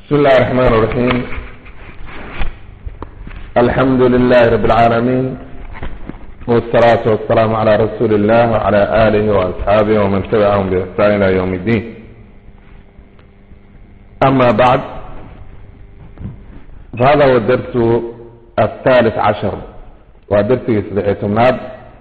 بسم الله الرحمن الرحيم الحمد لله رب العالمين والصلاة والسلام على رسول الله وعلى آله وأصحابه ومن تبعهم بإحسان إلى يوم الدين أما بعد فهذا هو الدرس الثالث عشر ودرس سبعيتمناد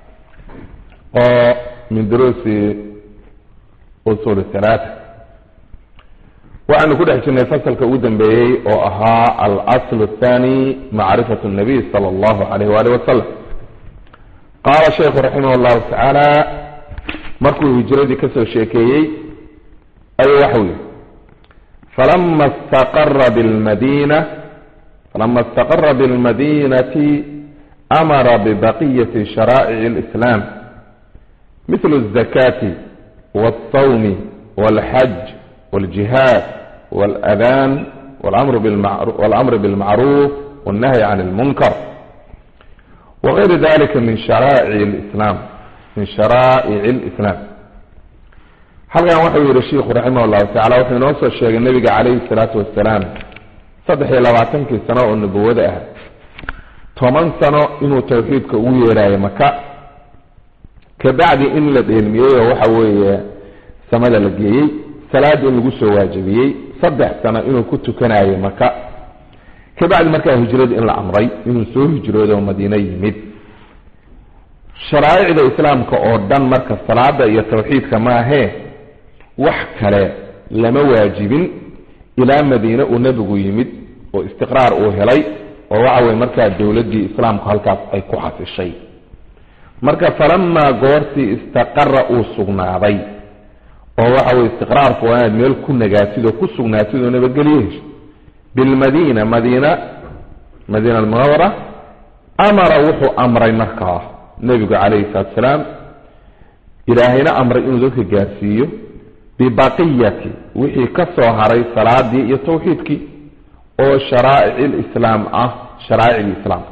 من دروس أصول الثلاثة waxaynu ku dhex jirnay fasalka ugu dambeeyey oo ahaa alasl athani macrifat nabiy sala allahu alayh waalih wasalam qaala sheikhu raximah llahu tacaala markuu hijradii kasoo sheekeeyey ayuu waxau yihi falama istaqara bilmadina falama istaqara bilmadinati amara bibaqiyati sharaa'ic اlislam mithlu الzakati wاlsawmi wاlxaj والجهاد والأذان والأمر بالمعروف, والأمر بالمعروف والنهي عن المنكر وغير ذلك من شرائع الإسلام من شرائع الإسلام halkan wuxuu yihi shiikhu raximah llahu tacala wuxuu inoo soo sheegay nabiga calayhi salaatu wasalaam saddex iyo labaatankii sano oo nubuwada ah toban sano inuu tawxiidka ugu yeerayo maka kabacdi in la dheelmiyey oo waxa weeye samada la geeyey salaad in lagu soo waajibiyey saddex sano inuu ku tukanayo maka kabacdi markaa hijrada in la amray inuu soo hijroodo madiino yimid sharaa'icda islaamka oo dhan marka salaada iyo tawxiidka maahee wax kale lama waajibin ilaa madiine uu nebigu yimid oo istiqraar uu helay oo waxa weye markaa dowladdii islaamku halkaas ay ku xasishay marka falamaa goortii istaqara uu sugnaaday oo waxa weye istiqraarku waa inaad meel ku nagaatid oo ku sugnaatid oo nabadgelyo hesho bilmadiina madiina madiina almunawara amara wuxuu amray markaa nebigu calayhi salatu salaam ilaahayna amray inuu dadka gaarsiiyo bibaqiyati wixii ka soo haray salaadii iyo tawxiidkii oo sharaa'ic lislaam ah sharaa'icdii islaamka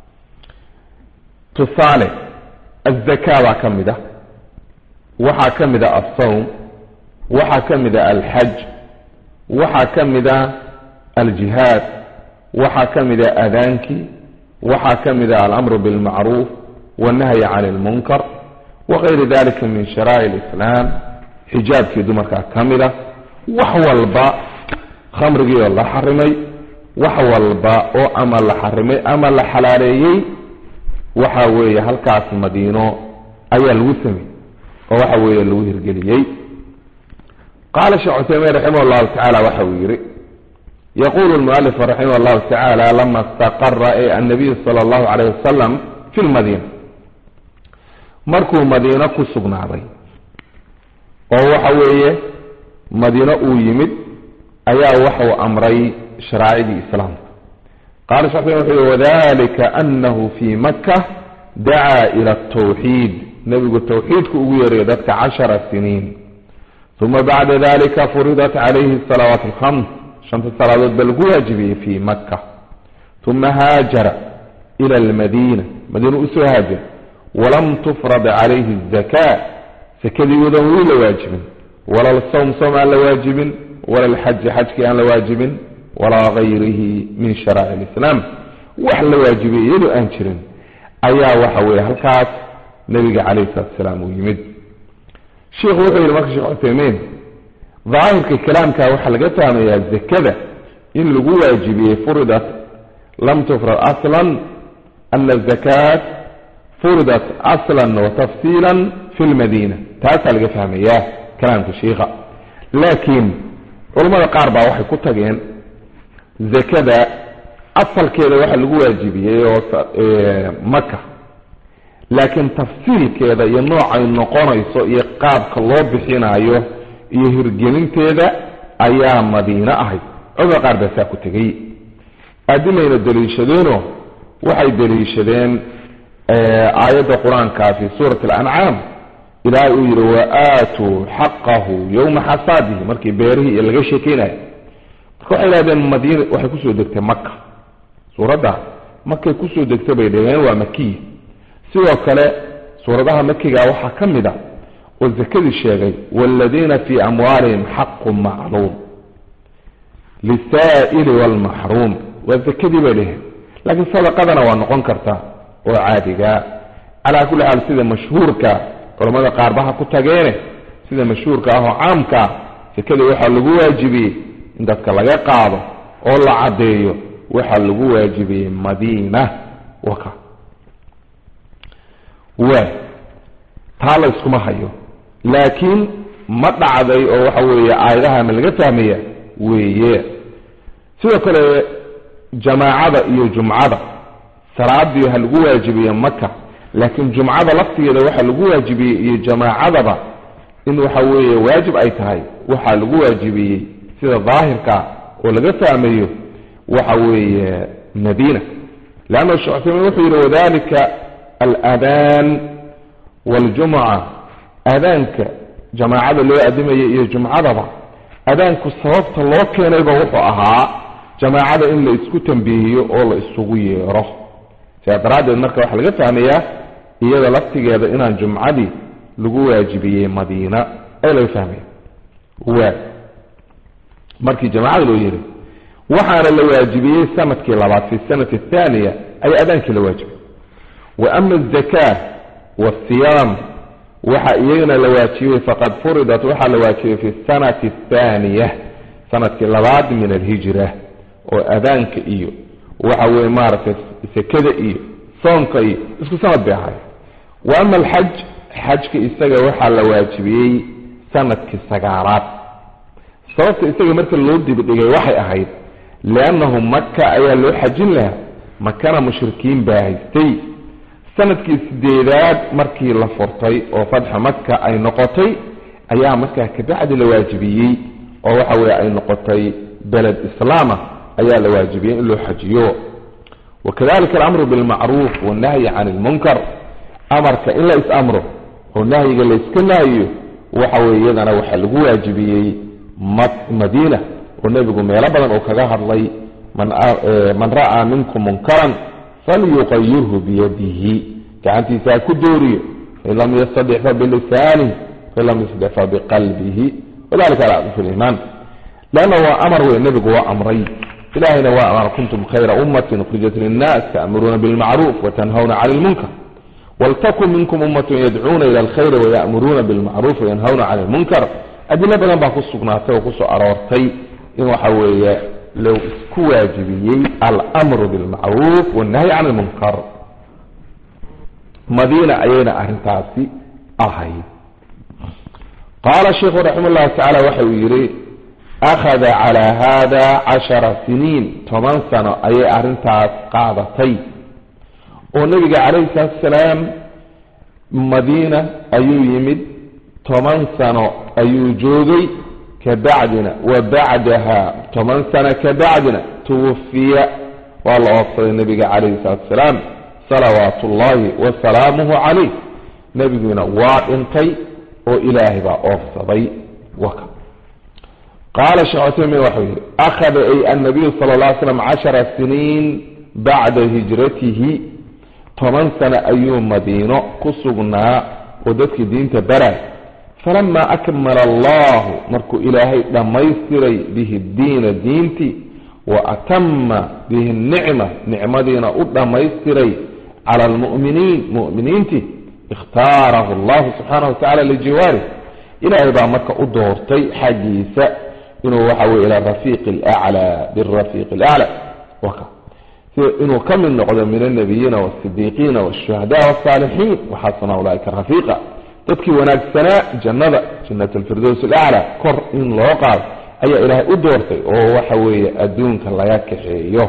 tusaale azaka baa ka mid ah waxaa ka mid a alsawm waxaa ka mid a alxaj waxaa ka mid a aljihaad waxaa ka mid a adaankii waxaa ka mid a alamru bilmacruuf wannahyi can ilmunkar wagayri dalika min sharaa'ic lislaam xijaabkii dumarkaa ka mid a wax walba khamrigii oo la xarimay wax walba oo ama la xarimay ama la xalaaleeyey waxa weeye halkaas madiino ayaa lagu samey oo waxa weeye lagu hirgeliyey qaala sheekh cuthaymiin raximah llahu tacala waxa uu yihi yaqulu lmualif raximah llahu tacala lama istaqara e annabiyu sala allahu calayh wasalam fi lmadiina markuu madiino ku sugnaaday oo waxa weeye madiino uu yimid ayaa waxau amray sharaacidii islaamka qala shekh cuthaymin wuxuu yihi wadalika anahu fi maka dacaa ila atawxiid nebigu tawxiidku ugu yeerayo dadka cashara siniin uma bacda dalika furidat calayhi salawaat alkhams shanta salaadood ba lagu waajibiyey fi maka uma haajara ila almadiina madiina usoo haajir walam tufrad calayhi azaka sakadii wadan weli la waajibin wala lsawm sawm aan la waajibin wala lxaji xajkii aan la waajibin walaa gayrihi min sharaa'ic lislaam wax la waajibiyey iyadoo aan jirin ayaa waxa weeye halkaas nabiga calayhi salatu salaam uu yimid sheikhu wuxuu yihi marka sheekh cuthaymiin daahirka kalaamka waxaa laga fahmayaa zakada in lagu waajibiyey furidat lam tufrad aslan ana azakaat furidat aslan wa tafsiila fi lmadiina taasaa laga fahmayaa kalaamka shiikha laakiin culamada qaar baa waxay ku tageen zakada asalkeeda waxaa lagu waajibiyey oo maka laakiin tafsiilkeeda iyo noocay noqonayso iyo qaabka loo bixinayo iyo hirgelinteeda ayaa madiine ahayd culamada qaar baa saa ku tegey adimayna daliishadeenoo waxay daliishadeen aayadda qur-aankaa fi suurati alancaam ilaahay uu yihi wa aatuu xaqahu yowma xasaadihi markii beerihii iyo laga sheekeynayo marka waxay idhahdeen madiina waxay kusoo degtay maka suuradda markay kusoo degtay bay dhaheen waa makiya sidoo kale suuradaha makiga waxaa ka mid a oo zakadii sheegay waaladiina fii amwaalihim xaqun macluum lisaa'ili waalmaxruum waa zakadii bay dheheen laakiin sadaqadana waa noqon kartaa oo caadiga calaa kulli xaal sida mashhuurka culamada qaarbaha ku tageene sida mashhuurka ah oo caamkaa sakadii waxaa lagu waajibiyey in dadka laga qaado oo la caddeeyo waxaa lagu waajibiyey madiina waka waa taa la yskuma hayo laakiin ma dhacday oo waxa weeye aayadaha ma laga fahmaya weeye sidoo kale jamaacada iyo jumcada salaadii ha lagu waajibiye maka laakiin jumcada laftigeeda waxaa lagu waajibiyey iyo jamaacadaba in waxa weeye waajib ay tahay waxaa lagu waajibiyey sida daahirka oo laga fahmayo waxa weeye madiina leanna shekh cuthaymiin wuxuu yidhi wadalika aladaan waljumca aadaanka jamaacada loo adimaya iyo jumcadaba adaanku sababta loo keenayba wuxuu ahaa jamaacada in la isku tambiihiyo oo la isugu yeero sidaa daraaddeed marka waxaa laga fahmayaa iyada laftigeeda inaan jumcadii lagu waajibiyey madiina ee laga fahmaya waa markii jamaacada loo yeeray waxaana la waajibiyey sanadkii labaad fi sanati athaniya ayaa adaankii la waajibiyey wa ama azaka waasiyaam waxa iyagana la waajibiyey faqad furidat waxaa la waajibiyey fi sanati athaniya sanadkii labaad min alhijra oo adaanka iyo waxa weye maaragtay sekada iyo soonka iyo isku sanad bay ahaay wa ama alxaj xajka isaga waxaa la waajibiyey sanadkii sagaalaad sababta isaga marka loo dibdhigay waxay ahayd liannahu maka ayaa loo xajin lahaa makana mushrikiin baa haystay sanadkii sideedaad markii la furtay oo fatxa maka ay noqotay ayaa markaa kabacdi la waajibiyey oo waxa weye ay noqotay beled islaama ayaa la waajibiyey in loo xajiyo wakadalika alamru bilmacruuf wannahyi can ilmunkar amarka in la is-amro oo nahyiga la iska nahyiyo waxa weye iyadana waxaa lagu waajibiyey madiina oo nebigu meelo badan oo kaga hadlay man ra'aa minkum munkaran falyuqayirhu biyadihi gacantiisa ha ku dooriyo fain lam yastadic fa bilisanih fain lam yastadic fa biqalbihi wadalika alcadu fi liimaan leanna waa amar wey nebigu waa amray ilahayna waa amar kuntum khayra ummatin ukhrijat linnaas ta'muruuna bilmacruuf watanhawna cani lmunkar waltakun minkum ummatun yadcuuna ila alkhayri wayamuruuna bilmacruuf wayanhawna cani lmunkar adilo badan baa ku sugnaatay oo kusoo aroortay in waxa weeye loo isku waajibiyey almru bilmacruuf wannahyi can lmunkar madiina ayayna arrintaasi ahayd qaala sheikhu raxima llahu tacala waxa uu yidhi akhada calaa hada cashara siniin toban sano ayay arrintaas qaadatay oo nebiga calayhi salaatu salaam madiina ayuu yimid toban sano ayuu joogay kabacdina wa bacdaha toban sano kabacdina tuwafiya waa la oofsaday nebiga calayhi salaatu salaam salawaatu ullaahi wasalaamuhu calayh nebiguna waa dhintay oo ilaahay baa oofsaday waka qaala sheekh cuthaymin waxau yihi akhada ay annabiyu sala alla ly slam cashara siniin bacda hijratihi toban sano ayuu madiino ku sugnaa oo dadkii diinta baray falama akmala allahu markuu ilaahay dhammaystiray bihi diina diintii wa atama bihi nicma nicmadiina u dhammaystiray cala almu'miniin mu'miniintii ikhtaarahu allahu subxaanahu watacala lijiwaarih ilaahay baa marka u doortay xaggiisa inuu waxa weye ila rafiiqi alaclaa birafiiqi alaclaa waka sida inuu ka mid noqdo min alnabiyiina walsidiiqiina walshuhada walsaalixiin waxaasna ulaaika rafiiqa dadkii wanaagsanaa jannada jannat alfirdows alaclaa kor in loo qaado ayaa ilaahay u doortay oo waxa weeye adduunka laga kaxeeyo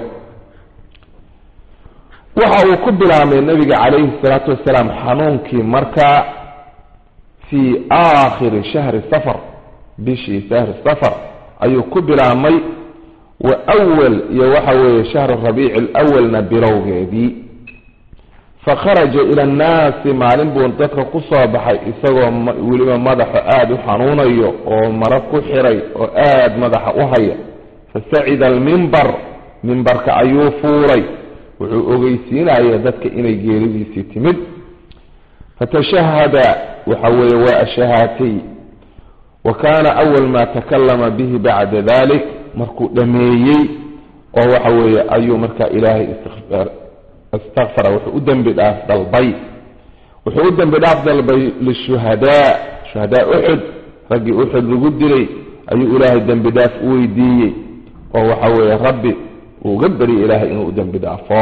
waxa uu ku bilaabmay nabiga calayhi salaatu wasalaam xanuunkii markaa fii aakhiri shahri safar bishii shahri safar ayuu ku bilaabmay wa awal iyo waxa weeye shahru rabiici alawalna bilowgeedii fakharaja ila annaasi maalin buu dadka ku soo baxay isagoo weliba madaxa aada u xanuunayo oo maro ku xiray oo aada madaxa u haya fasacida almimbar mimbarka ayuu fuulay wuxuu ogeysiinaya dadka inay geeridiisii timid fatashahada waxa weeye waa ashahaatay wa kaana awal ma takalama bihi bacda dalik markuu dhameeyey oo waxa weeye ayuu markaa ilaahay istikfaar istakfara wuxuu u dembi dhaaf dalbay wuxuu u dembi dhaaf dalbay lishuhadaa shuhadaa uxud raggii uxud lagu dilay ayuu ilaahay dembi dhaaf u weydiiyey oo waxa weeye rabbi uu uga baryay ilaahay inuu u dembi dhaafo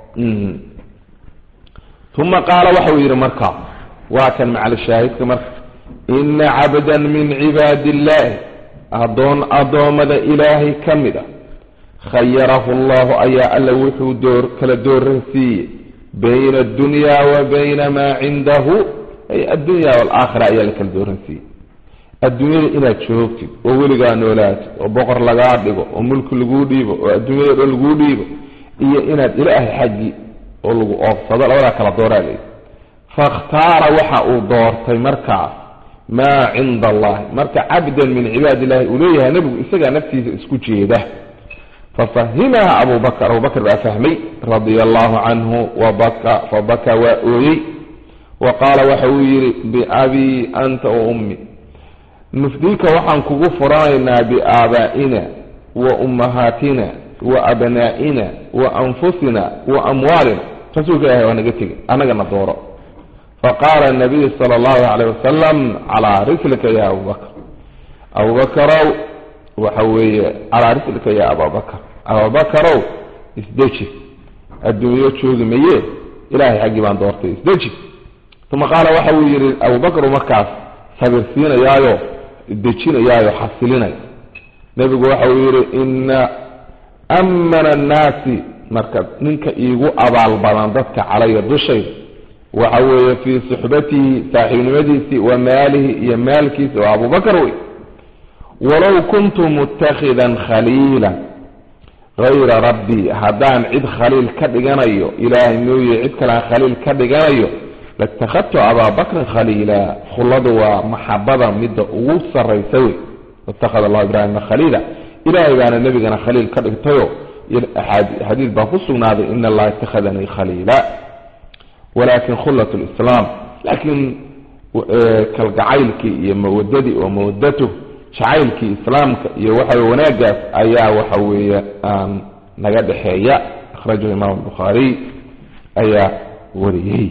uma qaala waxa uu yidhi marka waa kan macalshaahidka marka ina cabdan min cibaadi illaahi adoon addoommada ilaahay ka mid a khayarahu allahu ayaa alla wuxuu door kala dooransiiyey bayna addunya wa bayna maa cindahu ay addunya waalaakhira ayaa la kala dooransiiyey adduunyada inaad joogtid oo weligaa noolaatid oo boqor lagaa dhigo oo mulki laguu dhiibo oo adduunyada dhan laguu dhiibo iyo inaad ilaahay xaggi oo lagu oofsado labadaa kala dooraa leyi fakhtaara waxa uu doortay markaas maa cinda allahi marka cabdan min cibaadi illahi uu leeyahay nebigu isagaa naftiisa isku jeeda fafahimaha abu bakr abu bakr baa fahmay radia allahu canhu wabaka fabaka waa ooyey wa qaala waxa uu yidhi biabii anta wa ummi nufdiika waxaan kugu furanaynaa biaabaa'ina wa ummahaatina wa abnaa'ina wa anfusina wa amwaalina rasuulka ilahi waa naga tegay annagana dooro faqaala nabiyu sala allahu calayh wasalam calaa rislika ya abubakr abubakarow waxa weeye calaa rislika ya ababakr abubakarow isdeji adduunyo joogi maye ilahay xaggii baan doortay isdeji uma qaala waxa uu yidhi abubakru markaas sabirsiinayaayo dejinayaayo xasilinaya nebigu waxa uu yidhi ina amana annaasi marka ninka iigu abaal badan dadka calaya dushayda waxa weeye fii suxbatihi saaxiibnimadiisii wa maalihi iyo maalkiisa waa abubakar wey walow kuntu mutakhidan khaliila hayra rabbii haddaan cid khaliil ka dhiganayo ilaahay mooye cid kalaan khaliil ka dhiganayo latakhadtu abaa bakrin khaliila khulladu waa maxabada midda ugu sarraysa wey watakhada allahu ibraahima khaliila ilaahay baana nebigana khaliil ka dhigtayo xadiid baa ku sugnaaday ina allaha itakhadanii khaliila walakin khullat lislaam laakiin kalgacaylkii iyo mawadadii oo mawadatuh jacaylkii islaamka iyo waxa wanaagaas ayaa waxa weeye aan naga dhexeeya akhrajahu imaam bukhaariy ayaa wariyey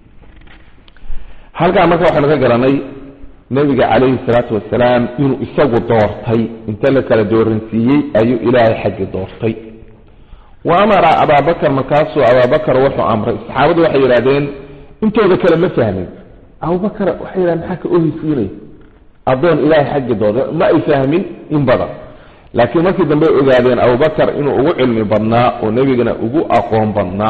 halkaa marka waxaynu ka garanay nebiga calayhi salaatu wasalaam inuu isagu doortay inta la kala dooransiiyey ayuu ilaahay xaggi doortay wa amara abaabakar markaasuu abaabakar wuxuu amray saxaabadu waxay yidhahdeen intooda kale ma fahmin abubakar waxay yidhahdeen maxaa ka oheysiinaya addoon ilaahay xaggi dooda ma ay fahmin in badan laakiin markii dambe ogaadeen abubakar inuu ugu cilmi badnaa oo nebigana ugu aqoon badnaa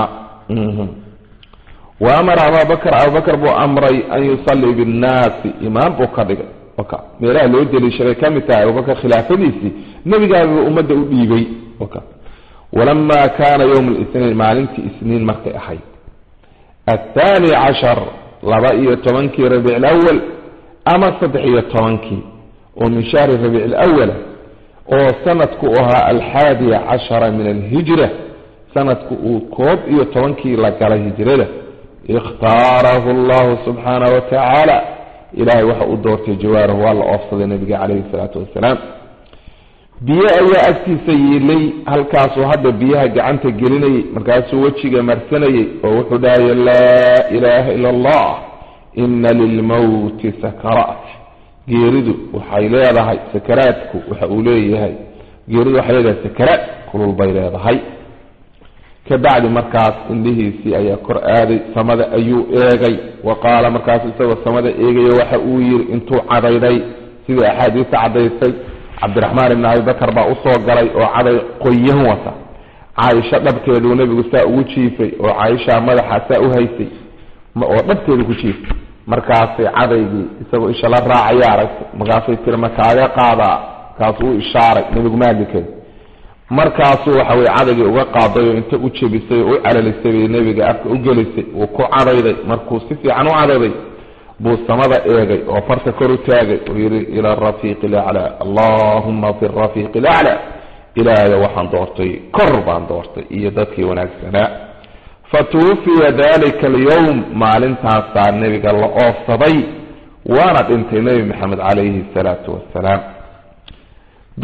wa amara ababakr abubakar buu amray an yusallii binnaasi imaam buu ka dhigay waka meelaha loo deliishaday ka mid tahay abubakar khilaafadiisii nebigaabuu ummadda u dhiibay waka walama kaana yowma lisniin maalintii isniin markay ahayd athaani cashar laba iyo tobankii rabiic lawal ama saddex iyo tobankii oo min shahri rabiic lawala oo sanadku ahaa alxaadiya cashara min alhijra sanadku uu koob iyo tobankii la galay hijrada ikhtaarahu allahu subxaanah wa tacaala ilahay waxa uu doortay jawaarahu waa la oofsaday nabiga calayhi salaatu wasalaam biyo ayaa agtiisa yiilay halkaasuu hadda biyaha gacanta gelinayay markaasuu wejiga marsanayay oo wuxuu dhahaya laa ilaaha ila allah ina lilmowti sakaraat geeridu waxay leedahay sakaraadku waxa uu leeyahay geeridu waxay leedahay sakaraad kulul bay leedahay kabacdi markaas indhihiisii ayaa kor aaday samada ayuu eegay wa qaala markaasu isagoo samada eegaya waxa uu yidhi intuu cadayday sidii axaadiista cadaysay cabdiraxmaan ibni abibakar baa usoo galay oo caday qoyan wata caaisho dhabkeeduu nebigu saa ugu jiifay oo caaisha madaxa saa u haysay oo dhabkeedu ku jiiftay markaasay cadaygii isagoo isha la raacaya aragtay markaasay tiri makaaga qaadaa markaasuu u ishaaray nebigu ma hadli kari markaasuu waxa weye cadaygii uga qaaday oo inta u jebisay oo u calalisay bay nebiga afka u gelisay wuu ku cadayday markuu si fiican u cadayday buu samada eegay oo farta kor u taagay oo yidhi ila arafiiqi ilaclaa allahuma fi rafiiqi ilaclaa ilaahayo waxaan doortay kor baan doortay iyo dadkii wanaagsanaa fatuwufiya dalika alyowm maalintaasaa nebiga la oofsaday waana dhintay nebi maxamed calayhi salaatu wassalaam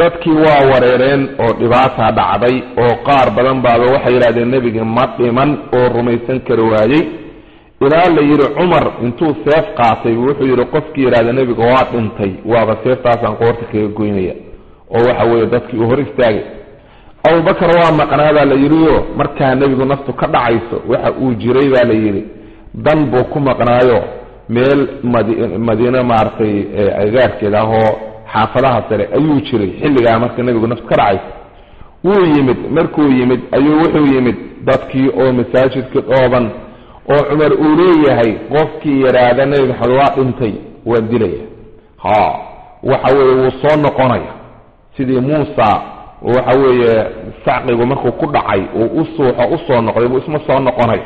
dadkii waa wareereen oo dhibaata dhacday oo qaar badan baaba waxay yidhahdeen nebiga ma dhiman oo rumaysan kari waayey ilaa la yidhi cumar intuu seef qaatay wuxuu yidhi qofkii yidhahda nebiga waa dhintay waaba seeftaasaan qoorta kaga goynaya oo waxa weeye dadkii uu hor istaagay abubakar waa maqnaa la yidhioo markaa nebigu naftu ka dhacayso waxa uu jiray baa la yidhi dan buu ku maqnaayo meel madiine maaragtay agaarkeeda ahoo xaafadaha sare ayuu jiray xilligaa marka nebigu naftu ka dhacayso wuu yimid markuu yimid ayuu wuxuu yimid dadkii oo masaajidka dhooban oo cumar uu leeyahay qofkii yidhaahda nebi maxamed waa dhintay waa dilaya ha waxa weeye wuu soo noqonaya sidii muusa waxa weeye sacqigu markuu ku dhacay uu u suuxo usoo noqday buu isma soo noqonaya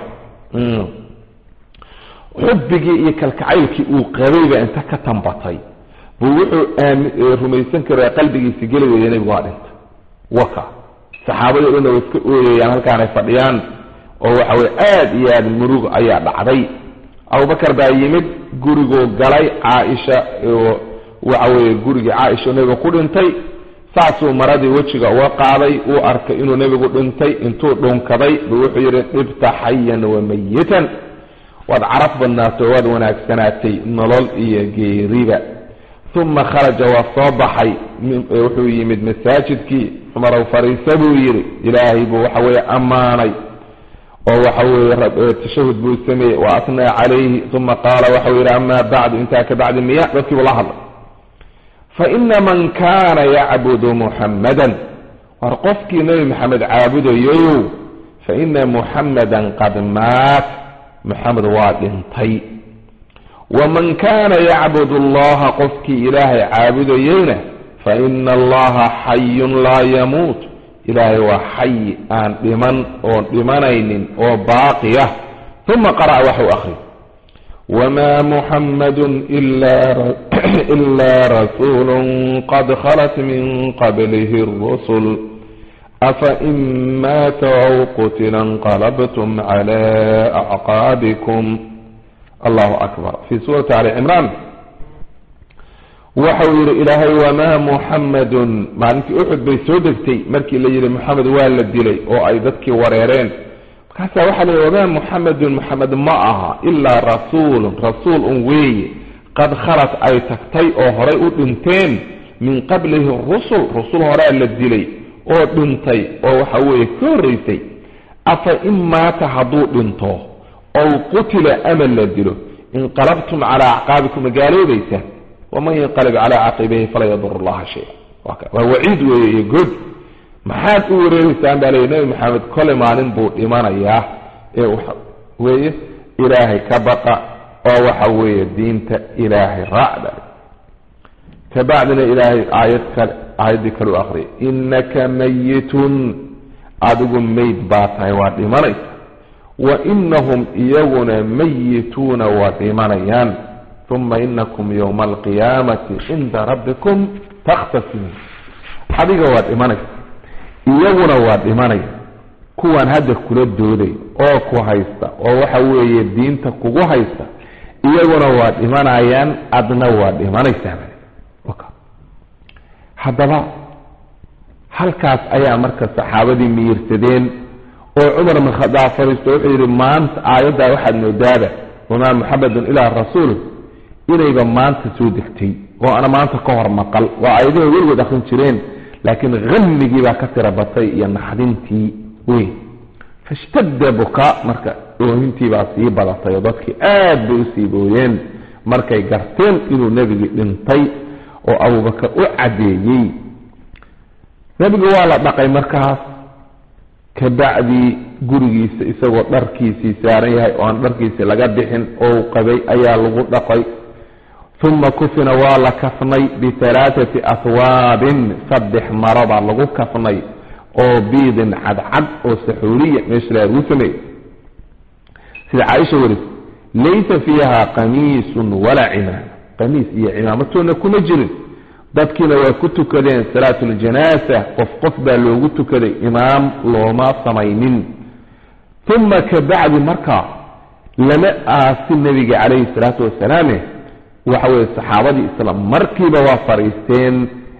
xubbigii iyo kalkacaylkii uu qabayba inta ka tambatay buu wuxuu rumaysan kara qalbigiisi geli weeye nebigu waa dhintay waka saxaabadii dhanna way iska ooyayaan halkaanay fadhiyaan oo waxa weye aada iyo aada murug ayaa dhacday abubakar baa yimid guriguu galay caaisha waxa weeye gurigii caaisha nebiga ku dhintay saasuu maradii wejiga uga qaaday uu arkay inuu nebigu dhintay intuu dhunkaday buu wuxuu yidhi dhibta xayan wa mayitan waad caraf badnaato waad wanaagsanaatay nolol iyo geeriba uma kharaja waa soo baxay wuxuu yimid masaajidkii cumarow fariisa buu yidhi ilaahay buu waxa weeye ammaanay oo waxa weeye tashahud buu sameeyey wa atnaa calayhi uma qaala waxau yidhi amaa bacdu intaa ka bacdi miya dadkiibu la hadlay faina man kaana yacbudu muxammadan war qofkii nebi maxamed caabudayoyow faina muxammadan qad maat muxamed waa dhintay waman kaana yacbud allaha qofkii ilaahay caabudayeyna faina allaha xayun laa yamuut ilaahay waa xayi aan dhiman oon dhimanaynin oo baaqi ah uma qara'a waxuu akri wma muxamadu ila rasuulu qad khalat min qablihi اrusul afain maata aw qutila inqalabtum cla acqaabikum allahu akbar fi suurati ali cimraan waxau yihi ilaahay wamaa muxamadun maalintii uxud bay soo degtay markii la yihi moxamed waa la dilay oo ay dadkii wareereen markaasaa waxaa la yihi wamaa muxamedun moxamed ma aha ilaa rasuulun rasuul un weeye qad khalat ay tagtay oo horay u dhinteen min qablihi rusul rusul horaa la dilay oo dhintay oo waxa weeye ka horreysay afa in maata hadduu dhinto ow qutila ama la dilo inqalabtum calaa acqaabikum magaaloobaysa waman yanqalib calaa caqibayhi falaa yadur allaha shaya waa waciid weeye iyo good maxaad u wareereysaan baa leyi nebi maxamed kole maalin buu dhimanayaa ee weeye ilaahay ka baqa oo waxa weeye diinta ilaahay raacda kabacdina ilaahay aayad kale aayaddii kale u aqriyay inaka mayitun adigu mayd baa tahay waa dhimanaysa wa inahum iyaguna mayituuna waa dhimanayaan uma inakum yowma alqiyaamati cinda rabbikum takhtasimuun adiga waa dhimanaysa iyaguna waa dhimanaya kuwaan hadda kula dooday oo ku haysta oo waxa weeye diinta kugu haysta iyaguna waa dhimanayaan adna waa dhimanaysaa haddaba halkaas ayaa marka saxaabadii miyirsadeen oo cumar bin khadaab fariisto wuxuu yidhi maanta aayaddaa waxaad moodaaba wamaa muxamedun ilaa rasuul inayba maanta soo degtay oo ana maanta ka hor maqal waa aayadahay weligood akrin jireen laakiin hamigii baa ka tira batay iyo naxdintii weyn fashtadda bukaa marka oohintii baa sii badatay oo dadkii aad bay usii booyeen markay garteen inuu nebigii dhintay oo abubakar u caddeeyey nebigu waa la dhaqay markaas kabacdii gurigiisa isagoo dharkiisii saaran yahay oo aan dharkiisii laga bixin oo qabay ayaa lagu dhaqay uma kufina waa la kafnay bihalaathati ahwaabin saddex maro baa lagu kafnay oo biidin cadcad oo saxuuriya meesha lagu sameeyey sida caaisha waris laysa fiiha qamiisun walaa cimaama qamiis iyo cimaamatoona kuma jirin dadkiina waa ku tukadeen salaatu ljanaasa qof qof baa loogu tukaday imaam looma samaynin uma kabacdi markaa lama aasi nebiga calayhi salaatu wasalaame waxa weye saxaabadii isla markiiba waa fadhiisteen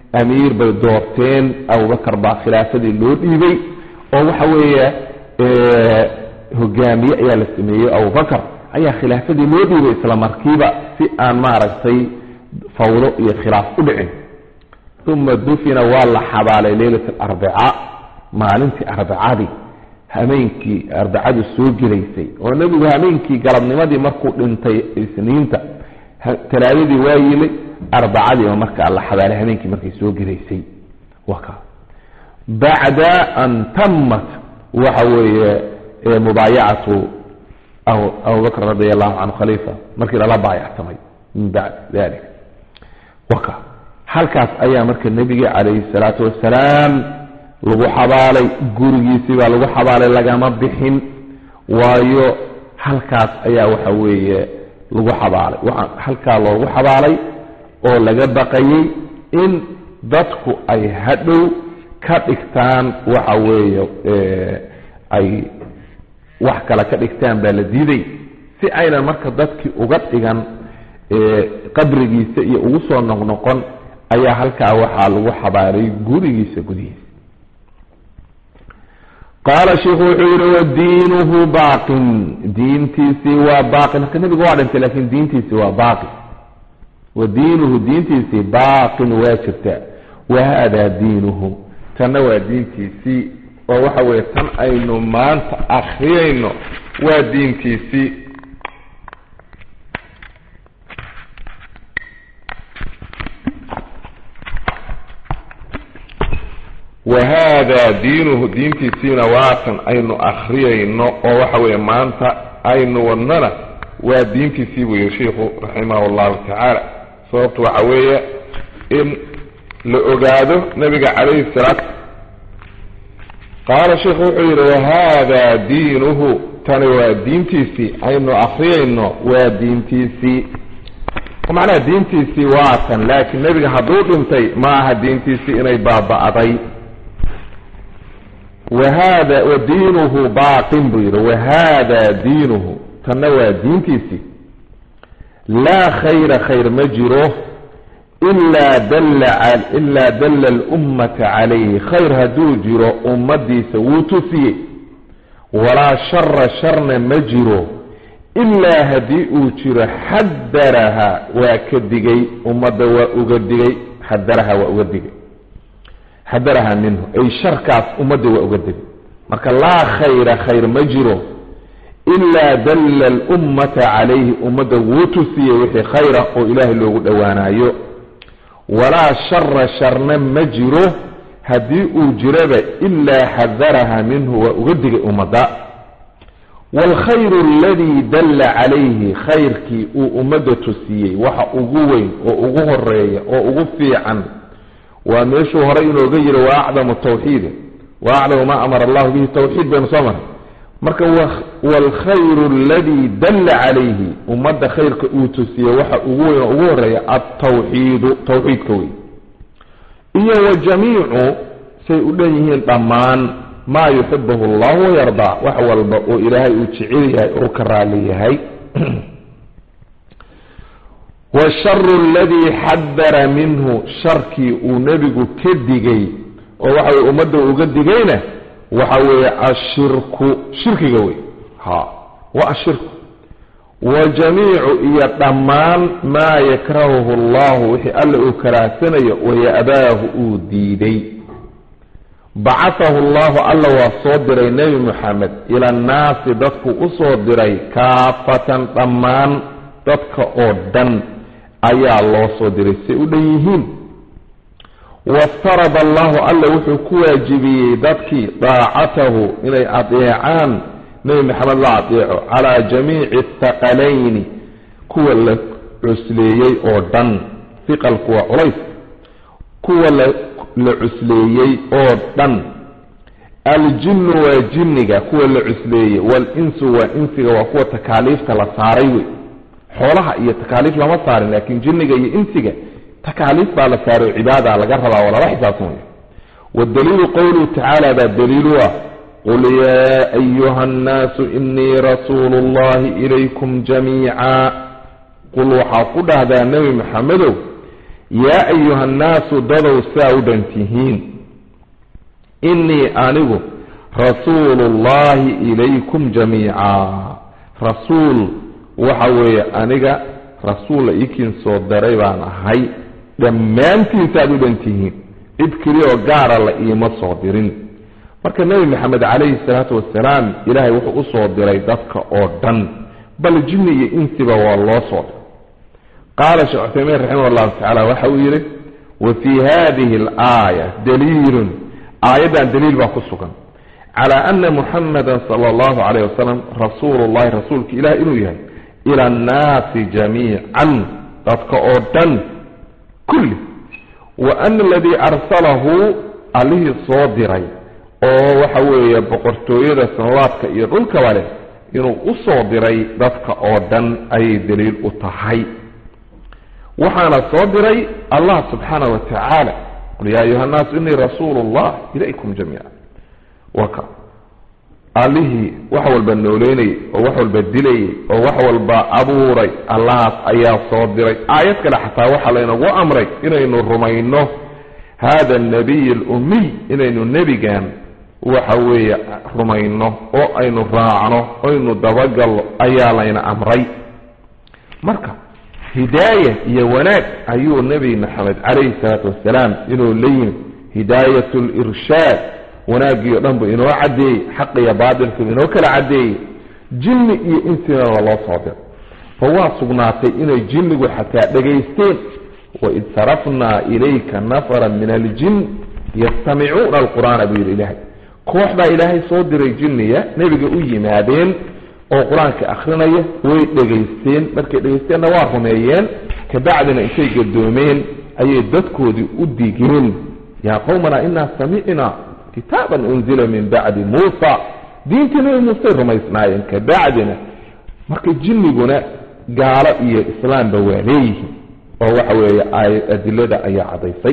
amiir bay doorteen abubakar baa khilaafadii loo dhiibay oo waxa weeye hogaamiye ayaa la sameeyey abubakar ayaa khilaafadii loo dhiibay isla markiiba si aan maaragtay fawdo iyo khilaaf u dhicin uma dufina waa la xabaalay leylat alarbica maalintii arbicadii hameenkii arbacadu soo gelaysay oo nebigu hameenkii galabnimadii markuu dhintay isniinta talaadadii waa yimid arbacadiiba markaa la xabaalay hameenkii markay soo gelaysay waka bacda an tamat waxa weeye mubaayacatu abubakr radi allahu canhu khaliifa markii lala baayactamay min bacd dalik waka halkaas ayaa marka nebiga calayhi salaatu wasalaam lagu xabaalay gurigiisii baa lagu xabaalay lagama bixin waayo halkaas ayaa waxa weeye lagu xabaalay waxaa halkaa loogu xabaalay oo laga baqayay in dadku ay hadhow ka dhigtaan waxa weeye ay wax kale ka dhigtaan baa la diiday si aynan marka dadkii uga dhigan qabrigiisa iyo ugu soo noqnoqon ayaa halkaa waxaa lagu xabaalay gurigiisa gudihiisa qaala sheikhu wuxuu yihi wadiinuhu baaqin diintiisii waa baaqin marka nebigu waa dhintay lakin diintiisii waa baaqi wa diinuhu diintiisii baaqin waa jirtaa wa hada diinuhu tanna waa diintiisii oo waxa weeye tan aynu maanta akriyayno waa diintiisii wa hada diinuhu diintiisiina waatan aynu akriyayno oo waxa weeye maanta aynu wadnana waa diintiisii buu yihi sheikhu raximah allahu tacaala sababtu waxa weeye in la ogaado nabiga calayhi salaatu qaala sheikhu wuxuu yidhi wahada diinuhu tani waa diintiisii aynu akriyayno waa diintiisii macnaha diintiisii waatan laakiin nebiga hadduu dhintay ma aha diintiisii inay baaba'day wahada wa diinuhu baaqin buu yidhi wahada diinuhu tanna waa diintiisii laa khayra khayr ma jiro ilaa dalla ilaa dalla alummata calayhi khayr hadduu jiro ummadiisa wuu tusiyey walaa shara sharna ma jiro ilaa haddii uu jiro xadaraha waa ka digay ummadda waa uga digay xadaraha waa uga digay xadaraha minhu ay sharkaas ummadda waa uga digay marka laa khayra khayr ma jiro ilaa dalla alummata calayhi ummadda wuu tusiyey wixii khayra oo ilaahay loogu dhowaanayo walaa shara sharna ma jiro haddii uu jiraba ilaa xadaraha minhu waa uga digay ummadda waalkhayru aladii dalla calayhi khayrkii uu ummadda tusiyey waxa ugu weyn oo ugu horeeya oo ugu fiican waa meeshuu horay inooga yiri wa acdamu tawxiidi wa acdamu maa amara allahu bihi tawxiid baynu soo maray marka waalkhayru aladii dalla calayhi ummadda khayrka uu tusiyey waxa ugu weyn oo ugu horeeya altawxiidu tawxiidka wey iyo wa jamiicu say u dhan yihiin dhammaan maa yuxibuhu allahu wayardaa wax walba oo ilaahay uu jecel yahay oo ka raali yahay washaru aladii xadara minhu sharkii uu nebigu ka digay oo waxa weye ummadda uga digayna waxa weeye ashirku shirkiga wey ha wa ashirku wa jamiicu iyo dhammaan maa yakrahuhu allahu wixii alla uu karaahsanayo waya'baahu uu diiday bacatahu allahu alla waa soo diray nebi moxamed ila annaasi dadku u soo diray kaafatan dhammaan dadka oo dhan ayaa loo soo diray say u dhan yihiin waftarada allahu alla wuxuu ku waajibiyey dadkii daacatahu inay adeecaan nebi maxamed la adeeco calaa jamiici athaqalayni kuwa la cusleeyey oo dhan hiqalku waa culays kuwa la la cusleeyey oo dhan aljinnu waa jinniga kuwa la cusleeyey waalinsu waa insiga waa kuwa takaaliifta la saaray wey xoolaha iyo takaaliif lama saarin laakiin jinniga iyo insiga takaaliif baa la saaray cibaada laga rabaa oo lala xisaabtamaya waddaliilu qowluhu tacaala baa daliilu ah qul yaa ayuha annaasu inii rasuulu llahi ilaykum jamiica qul waxaa ku dhahdaa nebi maxamedow yaa ayuha nnaasu dadow saa u dhan tihiin innii anigu rasuuluullaahi ilaykum jamiica rasuul waxa weeye aniga rasuul la iikiin soo daray baan ahay dhammaantiin saaad u dhan tihiin cid keliya oo gaara la iima soo dirin marka nebi maxamed calayhi salaatu wasalaam ilaahay wuxuu u soo diray dadka oo dhan bal jinni iyo insiba waa loo soo diray qaala sheekh cuthaymiin raximah allahu tacaala waxa uu yidhi wa fii hadihi alaaya daliilun aayaddan daliil baa ku sugan cala ana muxamada sala allahu calayh wasalam rasuulu llahi rasuulka ilaah inuu yahay ila annaasi jamiican dadka oo dhan kulli wa ana aladii arsalahu allihii soo diray oo waxa weeye boqortooyada samawaadka iyo dhulkaba leh inuu u soo diray dadka oo dhan ayay daliil u tahay waxaana soo diray allah subxaanah wa tacaala qul yaa ayuha nnaasu inii rasuulu llah ilaykum jamiica waa ka allihii wax walba nooleynayay oo wax walba dilayay oo wax walba abuuray allahaas ayaa soo diray aayad kale xataa waxaa laynagu amray inaynu rumayno hada anabiy alummiy inaynu nebigan waxa weeye rumayno oo aynu raacno oynu dabagalno ayaa layna amray marka hidaaya iyo wanaag ayuu nebi maxamed calayhi salaatu wasalaam inuu la yimid hidaayat lirshaad wanaaggii o dhan buu inoo caddeeyey xaqiyo baatilku inoo kala caddeeyey jinni iyo insina waa loo soo diray fa waa sugnaatay inay jinnigu xataa dhegaysteen waid sarafnaa ilayka nafara min aljin yastamicuuna alqur'aana buu yidhi ilaahay koox baa ilaahay soo diray jinniya nebiga u yimaadeen oo qur-aanka akrinaya way dhegaysteen markay dhegaysteenna waa rumeeyeen kabacdina intay gadoomeen ayay dadkoodii u digeen yaa qowmana inaa samicnaa kitaaban unzila min bacdi muusa diintii nebi muusey rumaysnaayeen kabacdina marka jinniguna gaalo iyo islaamba waa leeyihiin oo waxa weeye adilada ayaa cadaysay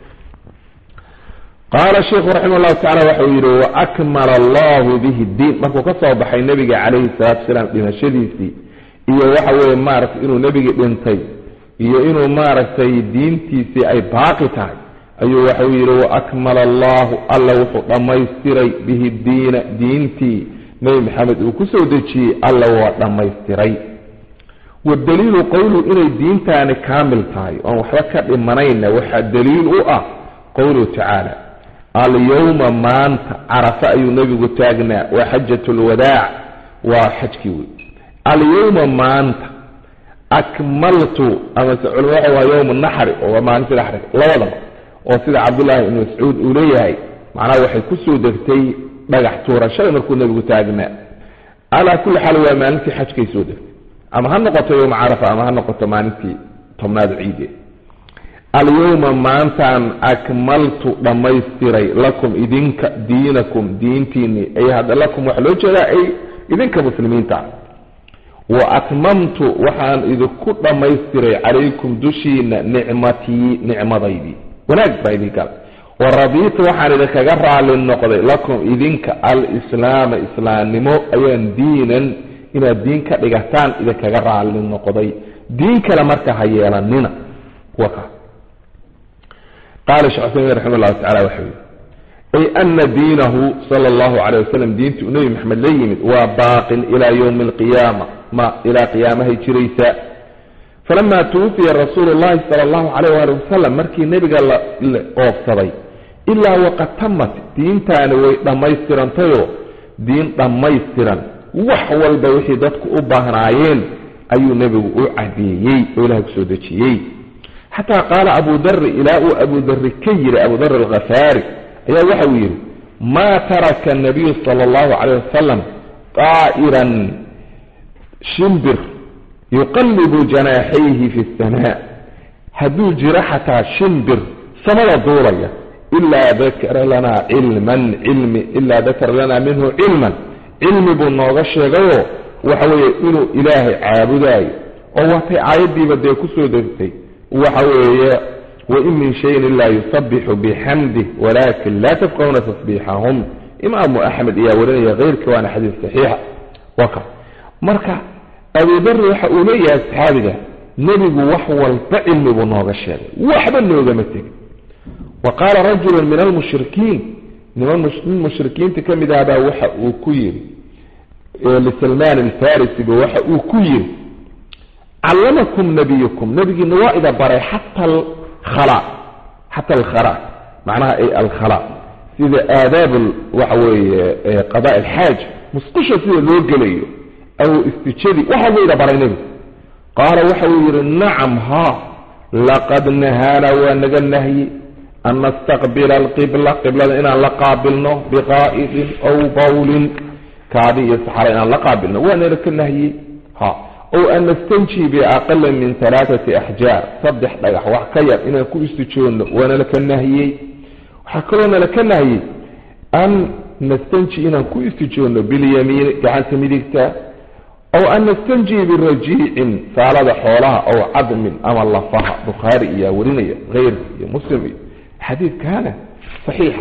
qaala sheikhu raximah llahu tacala waxau yidhi waakmala allahu bihi diin markuu ka soo baxay nebiga calayhi salaatu wasalaam dhimashadiisii iyo waxa weeye maaragtay inuu nebigii dhintay iyo inuu maaragtay diintiisii ay baaqi tahay ayuu waxau yidhi waakmala allahu alla wuxuu dhammaystiray bihi diina diintii nebi maxamed uu ku soo dejiyey alla waa dhammaystiray wadaliilu qowluhu inay diintaani kaamil tahay oon waxba ka dhimanayna waxaa daliil u ah qowluhu tacaala alyowma maanta carafa ayuu nebigu taagnaa waa xajat lwadaac waa xajkii wey alyowma maanta akmaltu amase culama waxa waa yowma naxri oo waa maalintii naxriga labadaba oo sida cabdullaahi ibnu mascuud uu leeyahay macnaha waxay kusoo degtay dhagax tuurashada markuu nebigu taagnaa calaa kulli xaal waa maalintii xajkay soo degtay ama ha noqoto yowma carafa ama ha noqoto maalintii tobnaad ciide alyowma maantaan akmaltu dhammaystiray lakum idinka diinakum diintiinii ay hadda lakum waxaa loo jeedaa ay idinka muslimiinta wa atmamtu waxaan idinku dhammaystiray calaykum dushiina nicmatii nicmadaydii wanaag baa idin gala wa radiitu waxaan idinkaga raali noqday lakum idinka alislaama islaamnimo ayaan diinan inaad diin ka dhigataan idinkaga raali noqday diin kale marka ha yeelanina waka qaala sheekh cusaymin raxima llahu tacala waxa yidhi ay ana diinahu sala allahu calay wasalam diintii uu nebi maxamed la yimid waa baaqin ilaa yowmi alqiyaama ma ilaa qiyaamahay jiraysaa falama tuwufiya rasuulu llahi sala allahu calayh waali wasalam markii nebiga la oofsaday ilaa waqad tamat diintaani way dhammaystirantayoo diin dhammaystiran wax walba wixii dadku u baahnaayeen ayuu nebigu u cadeeyey oo ilahay kusoo dejiyey xataa qaala abu dari ilaa uu abu dari ka yiri abu dar alkhafaari ayaa waxa uu yidhi maa taraka nabiyu sala allahu calayh wasalam qaa'iran shimbir yuqallibu janaaxayhi fi samaa hadduu jiro xataa shimbir samada duulaya ilaa dakara lanaa cilman cilmi ilaa dakara lanaa minhu cilman cilmi buu nooga sheegayoo waxa weeye inuu ilaahay caabudaayo oo waatay aayaddiiba dee kusoo degtay waxa weeye wain min shayin ilaa yusabixu bixamdih walakin laa tafqahuna tasbiixahum imaamu axmed ayaa warinaya keyrka waana xadiis saxiixa waa ka marka abudari waxa uu leeyahay saxaabiga nebigu wax walba cilmi buu nooga sheegay waxba noogama tegin wa qaala rajulu min almushrikiin niman nin mushrikiinta ka mid ahbaa waxa uu ku yidhi lisalmaan alfarisiba waxa uu ku yidhi callamakum nabiyukum nabigiina waa ida baray xata alkhala xata alkhala macnaha ay alkhala sida aadaab waxa weeye qadaa alxaaj musqusha sida loo gelayo aw istijadi waxa buu ida baray nebigu qaala waxa uu yidhi nacam haa laqad nahaana waa naga nahyi an nastaqbila alqibla qiblada inaan la qaabilno biqaa'idin aw bawlin kaadi iyo saxara inaan la qaabilno waa nala ka nahyey ha ow an nastanji biaqala min alaaati axjaar saddex dhagax wax ka yar inaan ku istijoonno waa nala ka nahiyey waxaa kaloo nala ka nahiyey an nastanji inaan ku istijoonno bilyamiini gacanta midigta aw an nastanji birajiicin saalada xoolaha aw cadmin ama lafaha bukhaari iyaa warinaya keyrka iyo muslim iyo xadiidkaana saxiixa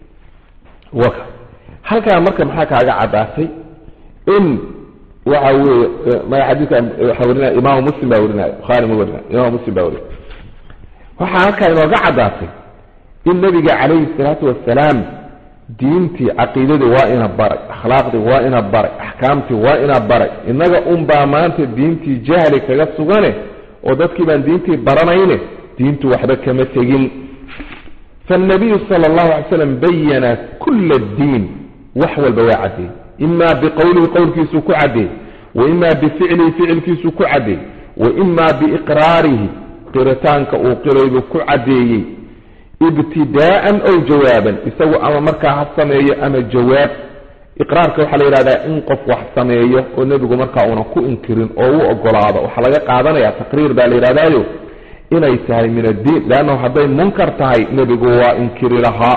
waka halkaa marka maxaa kaaga caddaatay in waxa weeye maya xadiidka waxaa warinaya imaamu muslim baa warinaya bukhaari ma warinaya imaamu muslim baa warinaya waxaa halkaa inooga caddaatay in nabiga calayhi salaatu wasalaam diintii caqiidadii waa ina baray akhlaaqdii waa ina baray axkaamtii waa ina baray innaga unbaa maanta diintii jahli kaga sugane oo dadkii baan diintii baranayne diintu waxba kama tegin faannabiyu sala allahu alay slam bayana kula addiin wax walba waa caddeey imaa biqowlihi qowlkiisuu ku caddeey wa imaa bificlihi ficilkiisuu ku caddeey wa imaa biiqraarihi qiritaanka uu qiraybuu ku caddeeyey ibtidaa'an ow jawaaban isagu ama markaa ha sameeyo ama jawaab iqraarka waxaa la yidhahdaa in qof wax sameeyo oo nebigu markaa una ku inkirin oo u ogolaado waxaa laga qaadanaya taqriir baa la yidhahdaayo inay tahay min addiin leannahu hadday munkar tahay nebigu waa inkiri lahaa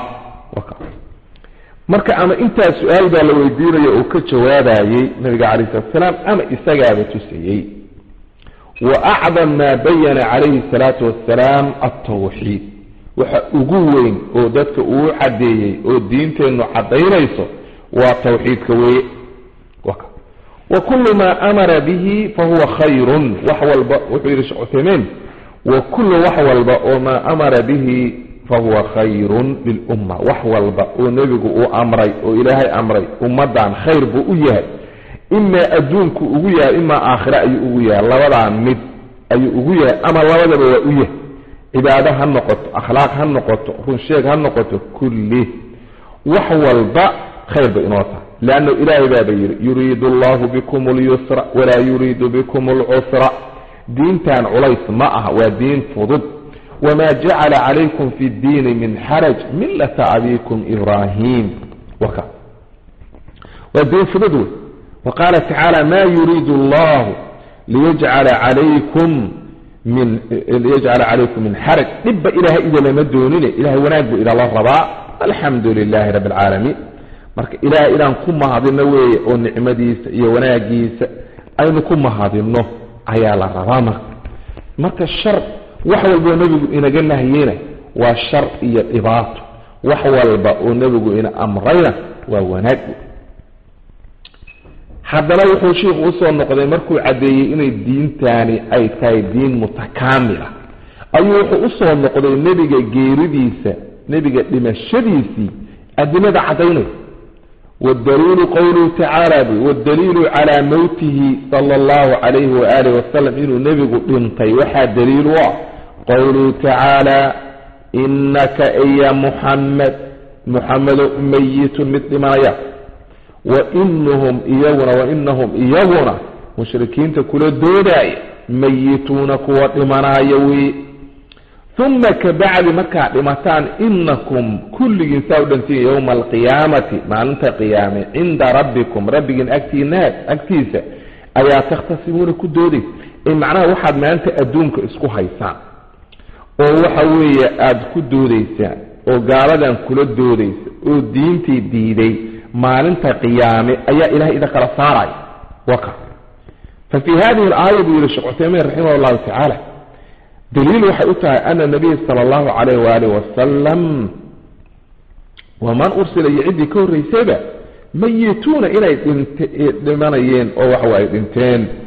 marka ama intaa su-aal baa la weydiinaya oo ka jawaabayey nabiga calayh salatu asalaam ama isagaaba tusayey wa acdam maa bayana calayhi salaatu wassalaam altawxiid waxa ugu weyn oo dadka uu caddeeyey oo diinteennu caddaynayso waa tawxiidka weeye wa kullu maa amara bihi fahuwa khayrun wax walba wuxuu yidhi shekh cuthaymiin wa kullu wax walba oo maa amara bihi fahuwa khayrun lilumma wax walba oo nebigu uu amray oo ilaahay amray ummaddan khayr buu u yahay imaa adduunku ugu yahay imaa aakhire ayuu ugu yahay labadaa mid ayuu ugu yahay ama labadaba waa u yahay cibaado ha noqoto akhlaaq ha noqoto runsheeg ha noqoto kulli wax walba khayr bay inoo tahay leannu ilaahay baaba yidhi yuriidu allahu bikum alyusra walaa yuriidu bikum alcusra diintan culays ma aha waa diin fudud wma jacala calaykum fi ddiini min xaraj millata abikum ibrahim waka waa diin fudud wey wa qaala tacaala ma yuriidu allahu liyajcala calaykum min liyajcala calaykum min xaraj dhibba ilaahay idalama doonine ilahay wanaag buu idala rabaa alxamdu lilahi rabbi alcaalamiin marka ilahay inaan ku mahadino weeye oo nicmadiisa iyo wanaagiisa aynu ku mahadino ayaa la rabaa marka marka shar wax walba oo nebigu inaga nahyeyna waa shar iyo dhibaato wax walba oo nebigu ina amrayna waa wanaag haddana wuxuu shiikhu usoo noqday markuu caddeeyey inay diintaani ay tahay diin mutakaamila ayuu wuxuu usoo noqday nebiga geeridiisa nebiga dhimashadiisii adilada caddaynaysa waddaliilu qowluhu tacaala bu waddaliilu calaa mowtihi sala allahu calayhi waaalih wasalam inuu nebigu dhintay waxaa daliil u ah qowluhu tacaala inaka iya muxamed muxamedo mayitun mid dhimanaya wainahum iyaguna wainahum iyaguna mushrikiinta kula doodaaya mayituuna kuwa dhimanaya wey uma kabacdi markaa dhimataan inakum kulligiin saa u dhantiin yowma alqiyaamati maalinta qiyaame cinda rabbikum rabbigiin agtiina agtiisa ayaa takhtasimuuna ku doodaysa ee macnaha waxaad maanta adduunka isku haysaan oo waxa weeye aada ku doodaysaan oo gaaladan kula doodaysa oo diintii diiday maalinta qiyaame ayaa ilahay ida kala saaraya waka fa fii hadihi alaaya buu yihi sheekh cuthaymiin raximah llahu tacaala daliil waxay u tahay ana nabiya sala allahu calayh waalih wasalam waman ursila iyo ciddii ka horraysayba mayituuna inay dhimanayeen oo waxa ay dhinteen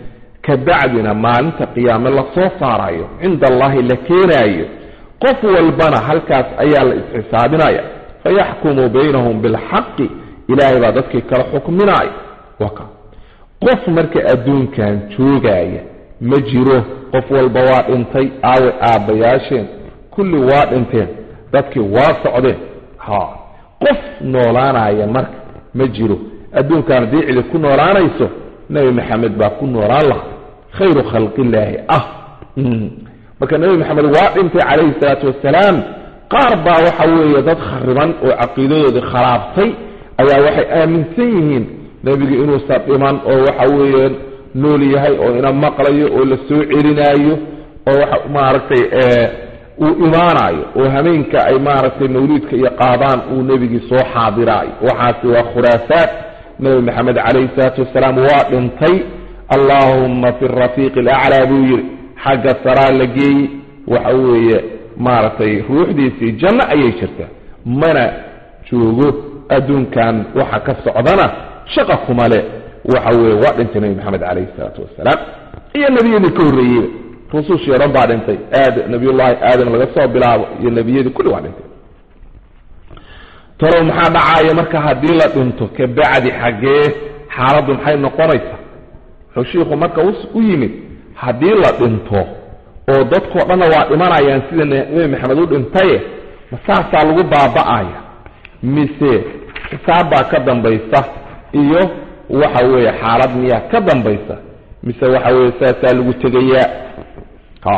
ka bacdina maalinta qiyaame lasoo saarayo cinda allahi la keenaayo qof walbana halkaas ayaa la isxisaabinaya fayaxkumu baynahum bilxaqi ilaahay baa dadkii kala xukminaya waka qof marka adduunkan joogaya ma jiro qof walba waa dhintay aawe aabbayaasheen kulli waa dhinteen dadkii waa socdeen ha qof noolaanaya marka ma jiro adduunkan haddii cidi ku noolaanayso nebi maxamed baa ku noolaan lahaa khayru khalqillaahi ah marka nebi maxamed waa dhintay calayhi salaatu wasalaam qaar baa waxa weeye dad khariban oo caqiidadoodii khalaabtay ayaa waxay aaminsan yihiin nebigu inuusan dhiman oo waxa weeye nool yahay oo ina maqlayo oo la soo celinaayo oo waxa maaragtay uu imaanayo oo hameenka ay maaragtay mawliidka iyo qaadaan uu nebigii soo xaadiraayo waxaasi waa khuraafaat nebi maxamed calayhi salaatu wasalaam waa dhintay allaahumma fi rafiiqi alaclaa buu yidhi xagga saraa la geeyey waxa weeye maaragtay ruuxdiisii janno ayay jirtaa mana joogo adduunkan waxa ka socdana shaqa kuma le waxa weeye waa dhintay nebi maxamed calayhi salaatu wasalaam iyo nebiyadii ka horreeyeyba rusushii o dhan baa dhintay aad nabiyullaahi aadam laga soo bilaabo iyo nebiyadii kulli waa dhintay talow maxaa dhacaaya marka haddii la dhinto ka bacdi xaggee xaaladdu maxay noqonaysaa wuxuu shiikhu marka u yimid haddii la dhinto oo dadkao dhanna waa dhimanayaan sida nebi maxamed u dhintaye ma saasaa lagu baaba'aya mise xisaab baa ka dambaysa iyo waxa weeye xaalad miyaa ka dambaysa mise waxa weeye saasaa lagu tegayaa ha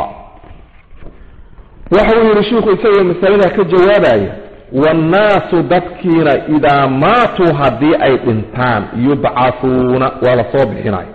waxa uu yidhi shiikhu isagoo masaladaa ka jawaabaya waannaasu dadkiina idaa maatuu haddii ay dhintaan yubcathuuna waa la soo bixinaya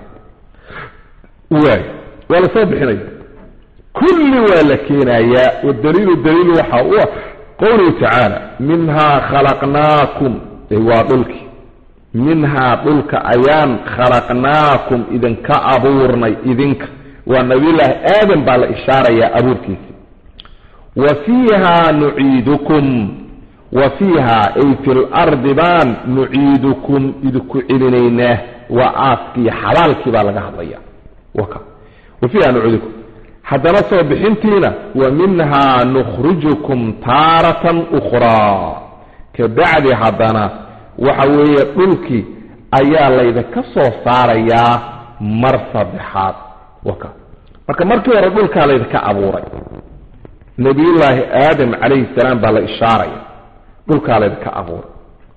waay waa la soo bixinaya kulli waa la keenayaa wadaliilu daliil waxa u ah qowluhu tacaala minhaa khalaqnaakum waa dhulkii minhaa dhulka ayaan khalaqnaakum idinka abuurnay idinka waa nabiyullaahi aadam baa la ishaarayaa abuurkiisi wa fiihaa nuciidukum wa fiihaa ay fi lardi baan nuciidukum idinku celinaynaa waa aaskii xabaalkii baa laga hadlaya waka wa fiiha nuciidukum haddana soo bixintiina wa minhaa nukhrijukum taaratan ukhraa ka bacdi haddana waxa weeye dhulkii ayaa laydinka soo saarayaa mar saddexaad waka marka markii hore dhulkaa laydinka abuuray nabiyullaahi aadam calayhi salaam baa la ishaaraya dhulkaa laydinka abuuray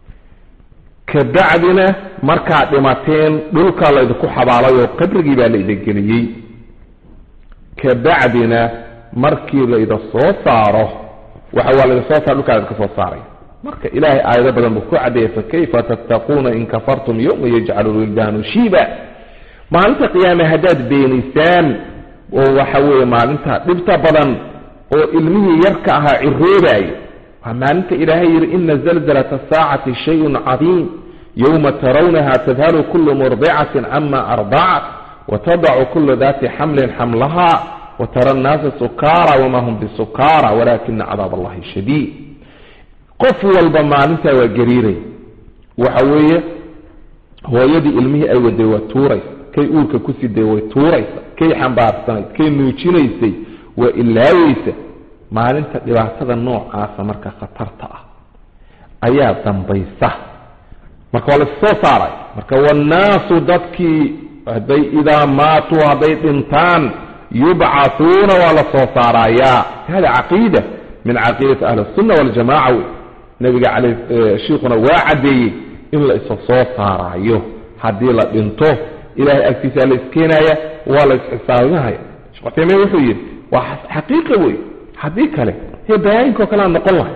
ka bacdina markaad dhimateen dhulkaa laydinku xabaalay oo qabrigii baa laydin geliyey ka bacdina markii layda soo saaro waxa waa layda soo saaro dhulkaa laydinka soo saaraya marka ilaahay aayado badan buu ku caddeeyay fakayfa tattaquuna in kafartum yowma yajcalu lwildaanu shiiba maalinta qiyaame haddaad beenaysaan oo waxa weeye maalinta dhibta badan oo ilmihii yarka ahaa ciroobaaya waa maalinta ilaahay yidhi ina zalzalata asaacati shayun cadiim yowma tarawnaha tadhalu kulu murdicatin cama ardacat watadacu kulu dati xamlin xamlaha watara annaasa sukaara wama hum bisukaara walakina cadaab allahi shadiid qof walba maalintaa waa gariiraya waxa weeye hooyadii ilmihii ay waday waa tuuraysa kay uurka ku siday way tuuraysa kay xambaarsanayd kay nuujinaysay waa ilaaweysa maalinta dhibaatada noocaasa marka khatarta ah ayaa dambaysa marka waa laissoo saaray marka wannaasu dadkii hadday idaa maatuu hadday dhintaan yubcathuuna waa la soo saarayaa hada caqiida min caqiidati ahli الsunna waljamaca wey nabiga al shiikhuna waa caddeeyey in la isa soo saaraayo haddii la dhinto ilahay agtiisa la iskeenaya waa la isxisaabinahaya sheekh uthaymiin wuxuu yidhi waa xaqiiqa wey haddii kale hee bayaayinko kalea noqon lahay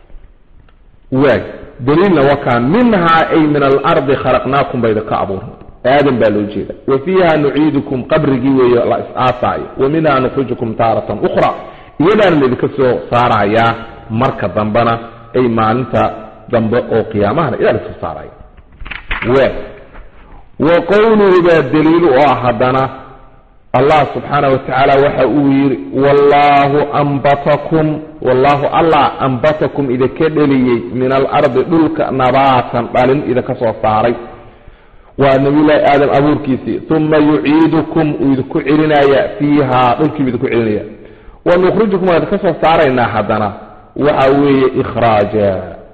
waay daliilna wakaa minhaa ay min alardi khalaqnaakum bayda ka abuurna aadam baa loo jeeda wa fiiha nuciidukum qabrigii weeye la is-aasaayo wa minhaa nukhrijukum taaratan ukhra iyadaana laydinka soo saarayaa marka dambena ay maalinta dambe oo qiyaamahana idaa laisoo saaraya waay wa qowluhu baa daliil u ah haddana allah subxaana wa tacaala waxa uu yidhi wallaahu ambatakum wallaahu allah ambatakum idinka dheliyey min alardi dhulka nabaatan dhalin idinka soo saaray waa nabiyullaahi aadam abuurkiisii uma yuciidukum uu idinku celinaya fiiha dhulkiibu idinku celinaya wa nukhrijukum waan idinka soo saaraynaa haddana waxa weeye ikhraaja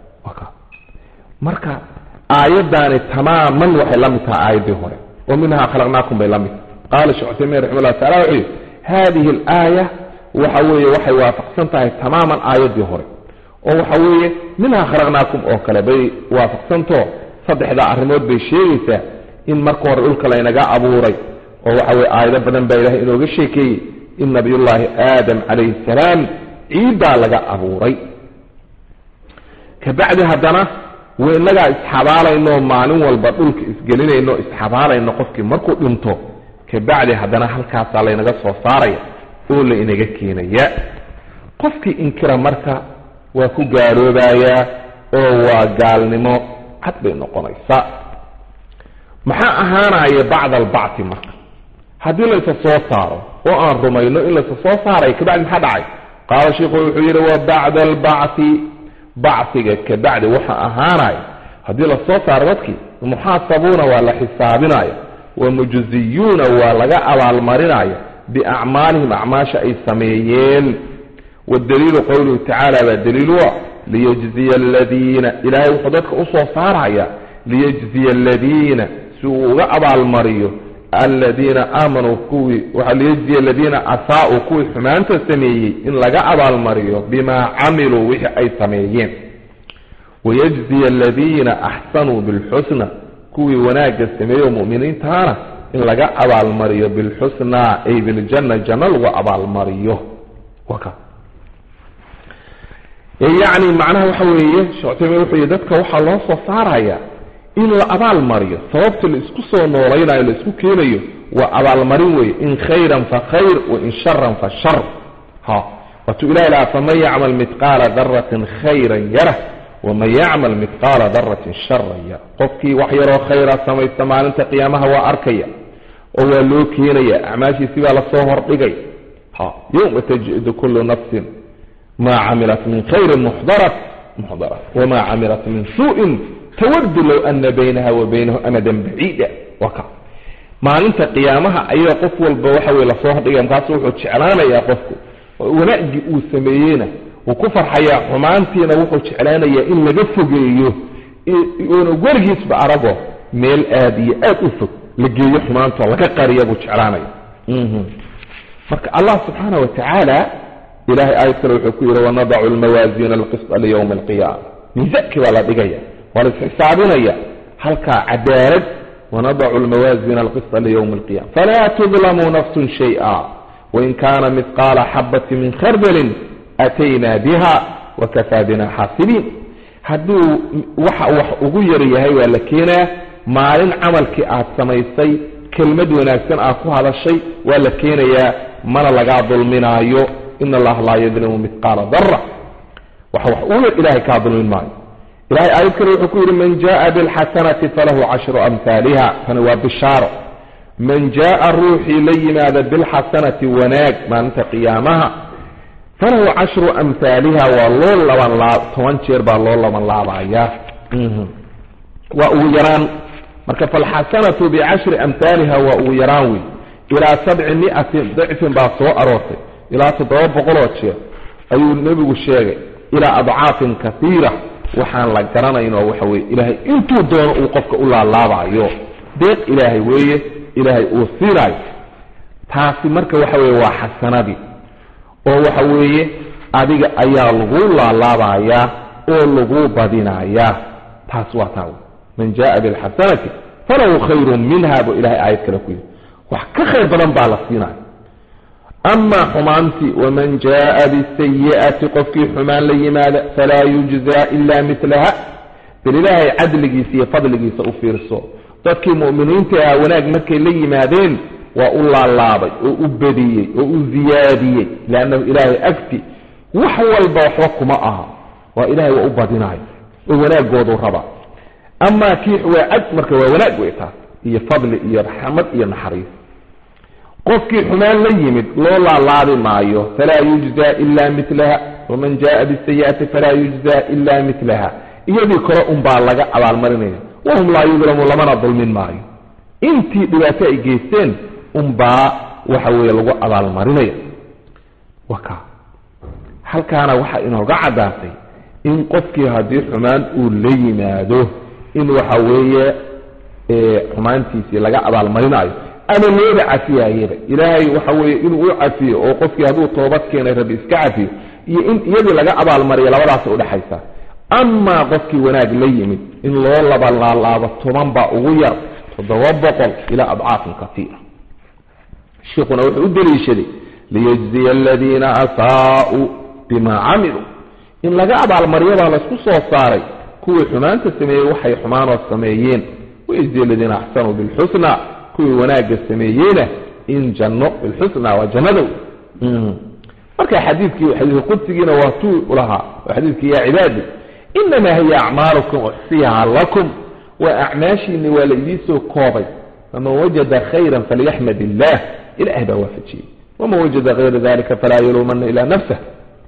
marka aayaddaani tamaaman waxay la mid tahay aayaddii hore oo minhaa khalaqnaakum bay la mid qaala sheekh cuthaymiin raxima llah tacala wuxuu yihi hadihi alaaya waxa weeye waxay waafaqsan tahay tamaaman aayaddii hore oo waxa weeye minhaa khalaqnaakum oo kale bay waafaqsantao saddexdaa arrimood bay sheegaysaa in marka hore dhulka laynaga abuuray oo waxa weye aayado badan baa ilahay inooga sheekeeyey in nabiyullaahi aadam calayhi salaam ciiddaa laga abuuray kabacdi haddana inagaa isxabaalayno maalin walba dhulka isgelinayno isxabaalayno qofkii markuu dhinto kabacdi haddana halkaasaa laynaga soo saaraya oo la inaga keenaya qofkii inkira marka waa ku gaaloobayaa oo waa gaalnimo cad bay noqonaysaa maxaa ahaanaya bacda albacti marka haddii laysa soo saaro oo aan rumayno in laysa soo saaraya kabacdi maxaa dhacay qaala sheikhu wuxuu yidhi wa bacda albacti bacsiga kabacdi waxa ahaanaya haddii lasoo saaro dadkii muxaasabuuna waa la xisaabinaya wa mujziyuuna waa laga abaalmarinaya biacmaalihim acmaasha ay sameeyeen wadaliilu qowluhu tacaala baa daliilu ah liyajziya aladiina ilaahay wuxuu dadka usoo saaraya liyajziya aladiina si uu uga abaalmariyo aladiina aamanuu kuwii waxaa liyajziya aladiina asaa-uu kuwii xumaanta sameeyey in laga abaalmariyo bimaa camiluu wixii ay sameeyeen wayajziya aladiina axsanuu bilxusna kuwii wanaagga sameeyo mu'miniintaana in laga abaalmariyo bilxusnaa ay biljanna janno lagu abaalmariyo waka yacni macnaha waxa weeye shectaymin wuxuu yihi dadka waxaa loo soo saaraya in la abaal mariyo sababta la isku soo noolaynayo la isku keenayo waa abaalmarin weeye in khayran fa khayr wa in sharan fa shar ha waatuu ilahi lahaa faman yacmal midqaala daratin khayran yarah waman yacmal midqaala daratin sharan yara qofkii wax yaroo khayra samaysta maalinta qiyaamaha waa arkaya oo waa loo keenaya acmaashiisi baa lasoo hordhigay ha yowma tajidu kullu nafsin ma camilat min khayrin muxdarat muxdarat wama camilat min suu'in tawadu low ana baynaha wa baynahu amadan baciida waa ka maalinta qiyaamaha ayaa qof walba waxa weye lasoo hordhigaya markaasu wuxuu jeclaanayaa qofku wanaaggii uu sameeyeyna wuu ku farxayaa xumaantiina wuxuu jeclaanayaa in laga fogeeyo oona werigiisba arago meel aada iyo aad u fog la geeyo xumaantoo laga qariya buu jeclaanaya marka allah subxaana wa tacaala ilahay aayad kale wuxuu ku yidhi wanadacu lmawaasiina alqisda liyowmi alqiyaama miisankii baa la dhigaya waa la isxisaabinaya halkaa cadaalad wanadacu lmawaasiina alqisda liyowmi alqiyama falaa tudlamu nafsun shay'a wain kaana midqaala xabati min khardalin aataynaa biha wakafaa bina xaasibiin hadduu waxa wax ugu yar yahay waa la keenaa maalin camalkii aad samaysay kelmad wanaagsan aad ku hadashay waa la keenayaa mana lagaa dulminaayo ina allaha laa yadlimu midqaala dara waxa wax uu yar ilahay kaa dulmin maayo ilahay aayad kale wuxuu ku yidhi man jaءa biاlxasanati falahu cashru amhaaliha tani waa bishaaro man jaءa ruuxii la yimaada bilxasanati wanaag maalinta qiyaamaha falahu cashru amhaaliha waa loo laban laab toban jeer baa loo laban laabaya waa ugu yaraan marka falxasanatu bicashri amhaaliha waa ugu yaraan wey ilaa sabci miatin dicfin baa soo aroortay ilaa toddoba boqoloo jeer ayuu nebigu sheegay ilaa adcaafin kaiira waxaan la garanaynoo waxa weye ilaahay intuu doono uu qofka u laalaabayo deeq ilaahay weeye ilaahay uu siinayo taasi marka waxa weye waa xasanadii oo waxa weeye adiga ayaa lagu laalaabayaa oo lagu badinayaa taas waa taa man jaءa bilxasanati falahu khayru minha buu ilahay aayad kale ku yidhi wax ka khayr badan baa la siinaya amaa xumaantii waman jaءa bisayi'ati qofkii xumaan la yimaada falaa yujzaa ila milaha bal ilaahay cadligiisa iyo fadligiisa u fiirso dadkii mu'miniinta ahaa wanaag markay la yimaadeen waa u laalaabay oo u badiyey oo u ziyaadiyey leannahu ilaahay agti wax walba waxba kuma aha waa ilahay waa u badinayo oo wanaaggoodu raba amaa kii waa cad marka waa wanaag wey taas iyo fadli iyo raxmad iyo naxariis qofkii xumaan la yimid loo laalaabi maayo falaa yujzaa ila milaha waman jaءa bisayi'ati falaa yujzaa ila milaha iyadii kore unbaa laga abaalmarinaya wahum laa yudlamu lamana dulmin maayo intii dhibaato ay geysteen unbaa waxa weeye lagu abaalmarinaya waka halkaana waxaa inooga caddaatay in qofkii haddii xumaan uu la yimaado in waxa weeye xumaantiisii laga abaalmarinaayo ama looba cafiyaayaba ilaahay waxa weeye inuu u cafiyo oo qofkii hadduu toobad keenay rabbi iska cafiyo iyo in iyadii laga abaalmariyo labadaas udhexaysa amaa qofkii wanaag la yimid in loo labalaalaabo toban baa ugu yar toddoba boqol ilaa adcaafin katiira shiikhuna wuxuu u deliishaday liyajziya aladiina asaa'uu bima camiluu in laga abaalmaryo baa laysku soo saaray kuwii xumaanta sameeyey waxay xumaanoo sameeyeen wayajziya aladiina axsanuu bilxusna kuwii wanaagga sameeyeyna in janno bilxusna waa jannadow marka xadiidkii xadiidka qudsigiina waa tuu lahaa waa xadiidkii yaa cibaadi inamaa hiya acmaalukum uxsiyaha lakum waa acmaashiini waa la idiisoo koobay faman wajada khayra falyaxmad illah ilaah baa waafajiyey waman wajada hayra dalika falaa yaluumana ilaa nafsah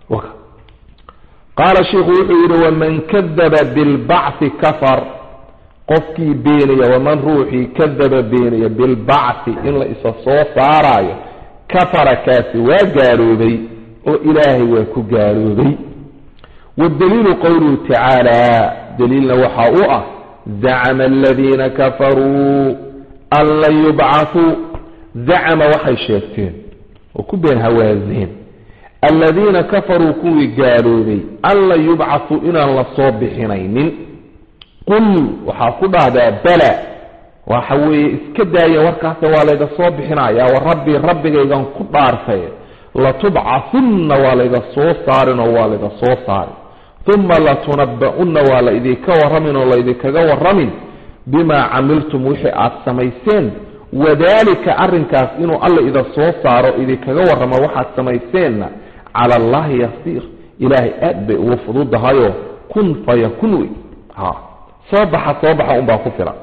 qaala shiikhu wuxuu yidhi waman kadaba bilbacthi kafar qofkii beenaya waman ruuxii kadaba beenaya bilbacthi in la isa soo saaraayo kafara kaasi waa gaaloobay oo ilaahay waa ku gaaloobay waddaliilu qowluhu tacaala daliilna waxaa u ah zacama aladiina kafaruu an lan yubcathuu zacama waxay sheegteen oo ku been hawaaseen aladiina kafaruu kuwii gaaloobay an lan yubcathuu inaan la soo bixinaynin qul waxaa ku dhahdaa bala waxa weeye iska daaya warkaase waa layga soo bixinaya wa rabbii rabbigaygan ku dhaartay latubcasunna waa layga soo saarin oo waa layga soo saarin uma latunaba'unna waa la idinka warramin oo laydinkaga warramin bimaa camiltum wixii aad samayseen wadaalika arrinkaas inuu alla ida soo saaro idinkaga warramo waxaad samayseenna cala allahi yasiir ilaahay aad bay ugu fududahayoo kun fayakun wey ha soo baxa soo baxa unbaa ku filan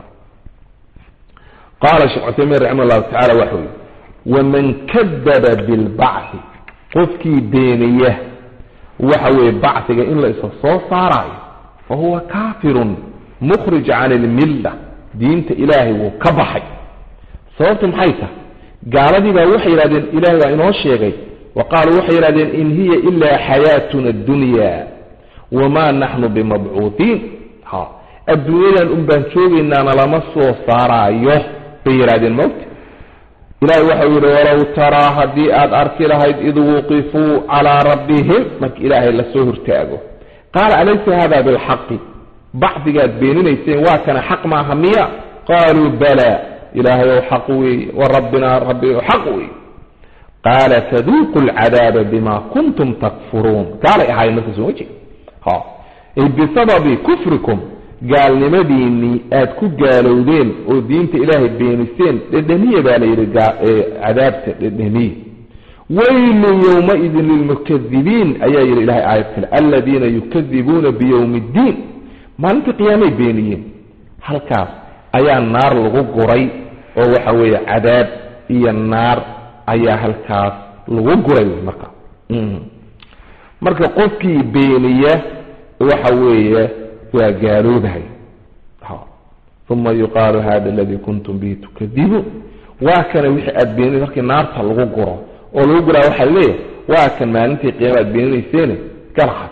qaala sheekh cuthaymiin raxima allahu tacala waxa uu yihi waman kadaba bilbacthi qofkii beeniya waxa weeye bacdiga in la isa soo saaraayo fa huwa kaafirun mukhrij can ilmilla diinta ilaahay wuu ka baxay sababtu maxay tahay gaaladii baa waxay yidhahdeen ilahay baa inoo sheegay wa qaaluu waxay yidhahdeen in hiya ilaa xayaatuna addunya wamaa naxnu bimabcuuhiin ha adduunyadan un baan joogaynaana lama soo saaraayo bay yidhahdeen mawta ilahay waxau yidhi walow taraa haddii aad arki lahayd id wuqifuu calaa rabbihim marka ilaahay lasoo hortaago qaala alaysa hada bilxaqi bacdigaad beeninayseen waa kana xaq maaha miya qaaluu bala ilaahayow xaq weeye wa rabbinaa rabbigow xaq weeye qaala faduuqu lcadaaba bima kuntum takfuruun gaalay ahaayeen marka soo jeed ha ay bisababi kufrikum gaalnimadiinnii aad ku gaalowdeen oo diinta ilaahay beeniseen dhedhemiya baa la yidhi cadaabta dhedhemiye weylun yowmaidin lilmukadibiin ayaa yidhi ilahay aayad kale aladiina yukadibuuna biyowmi ddiin maalintii qiyaamay beeniyeen halkaas ayaa naar lagu guray oo waxa weeye cadaab iyo naar ayaa halkaas lagu guray marka marka qofkii beeniya waxa weeye waa gaaloobahay uma yuqaalu hada aladii kuntum bihi tukadibuun waa kana wixii aad beenin markii naarta lagu guro oo lagu guraa waxaa leeyahay waa kan maalintii qiyaama aad beeninayseene galxad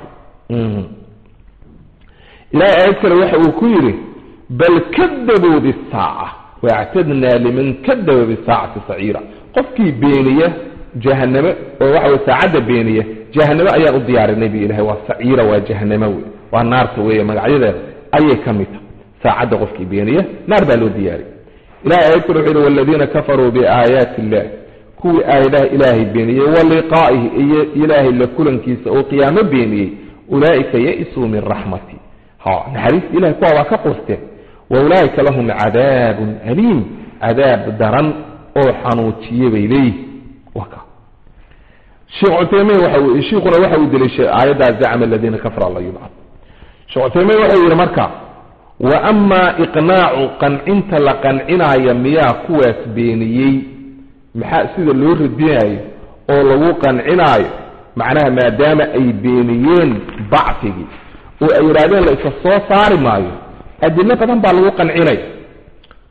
ilahay aayad kale waxa uu ku yidhi bal kadabuu bisaaca waactadnaa liman kadaba bisaacati saciira qofkii beeniya jahaname oo waxa wey saacadda beeniya jahaname ayaan u diyaarinay bu ilahay waa saciira waa jahaname wey waa naarta weeye magacyadeeda ayay ka mid tahay saacadda qofkii beeniya naar baa loo diyaariyay ilahay aayad kale wuxuu yihi waladiina kafaruu biaayaati illah kuwii aayadaha ilaahay beeniyey wa liqaa'ihi iyo ilaahay la kulankiisa oo qiyaamo beeniyey ulaa'ika ya-isuu min raxmati ha naxariista ilahay kuwa waa ka qusteen wa ulaa'ika lahum cadaabun aliim cadaab daran oo xanuujiye bay leeyihi waka sheekh cuthaymiin waxa shiikhuna waxa uu deliishay aayaddaa zacma aladiina kafara alla yubcad sheekh cuthaymiin wuxuu yidhi marka wa amaa iqnaacu qancinta la qancinaya miyaa kuwaas beeniyey maxaa sida loo radinaayo oo lagu qancinaayo macnaha maadaama ay beeniyeen bacfigii oo ay yidhahdeen la isa soo saari maayo adilo badan baa lagu qancinaya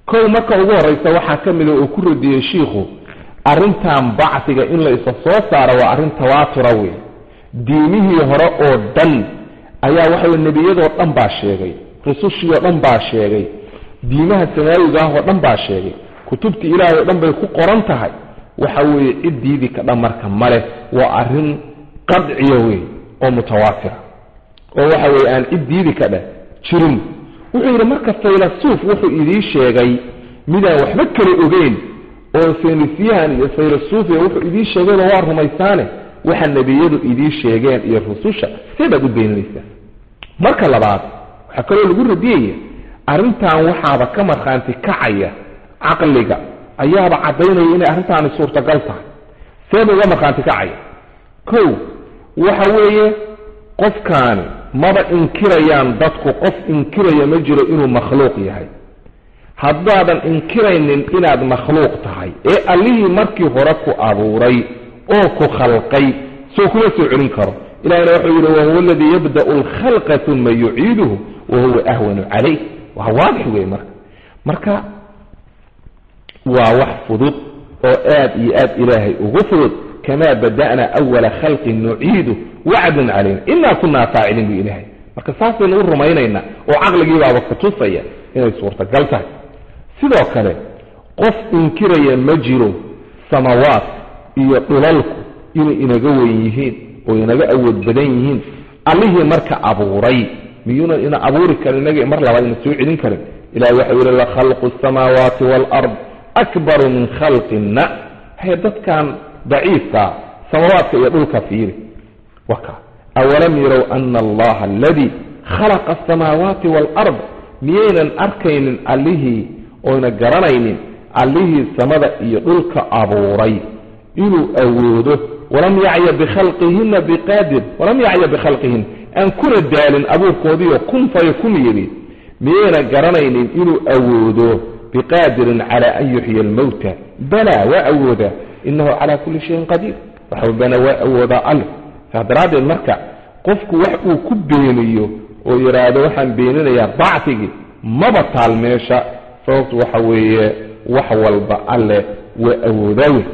kow marka ugu horreysa waxaa ka mida uu ku radiyey shiikhu arrintan bacdiga in la isa soo saaro waa arrin tawaatura wey diimihii hore oo dhan ayaa waxaweye nebiyadoo dhan baa sheegay rusushii oo dhan baa sheegay diimaha samaawiga ah oo dhan baa sheegay kutubtii ilaahay oo dhan bay ku qoran tahay waxa weeye cid diidi ka dhan marka male waa arrin qadciya wey oo mutawaatira oo waxa weeye aan cid diidi ka dheh jirin wuxuu yidhi marka faylasuuf wuxuu idii sheegay midaan waxba kala ogeyn oo saynisyahan iyo faylasuufiya wuxuu idii sheegayba waa rumaysaane waxa nebiyadu idii sheegeen iyo rususha see baad u beeninaysaa marka labaad waxaa kaloo lagu radiyaya arrintan waxaaba ka markhaanti kacaya caqliga ayaaba caddaynaya inay arrintaani suurtagal tahay seeba uga markhaanti kacaya kow waxa weeye qofkaani maba inkirayaan dadku qof inkiraya ma jiro inuu makhluuq yahay haddaadan inkiraynin inaad makhluuq tahay ee allihii markii hore ku abuuray oo ku khalqay soo kuma soo celin karo ilahina wuxuu yidhi wahuwa aladii yabda'u alkhalqa uma yuciiduhu wahuwa ahwanu calayh waa waadix wey marka marka waa wax fudud oo aad iyo aad ilaahay ugu fudud kamaa bada'na awala khalqin nuciidu wacdun calayna inaa kunaa faaciliin bu ilaahay marka saasaynu u rumaynaynaa oo caqligiibaaba kutusaya inay suurtagal tahay sidoo kale qof inkiraya ma jiro samawaad iyo dhulalku inay inaga weyn yihiin oo inaga awood badan yihiin allihii marka abuuray miyuunan ina abuuri karin inaga mar labaad ina soo celin karin ilahay waxau yihi lakhalqu asamaawaati waalard akbaru min khalqina hay dadkan daciifkaa samawaadka iyo dhulka fiiri waka awalam yarow ana allaha aladii khalaqa asamaawaati waalard miyaynan arkaynin allihii oyna garanaynin allihii samada iyo dhulka abuuray inuu awoodo walam yacya bikhalqihina biqaadir walam yacya bikhalqihin aan kuna daalin abuurkoodiiyo kun fayakun yidhi miyayna garanaynin inuu awoodo biqaadirin cala an yuxya almowta bala waa awoodaa inahu calaa kulli shayin qadiir waxbana waa awoodaa alle saas daraaddeed marka qofku wax uu ku beeniyo oo yidhaahdo waxaan beeninayaa bactigii maba taal meesha sababtu waxa weeye wax walba alle waa awoodaa wey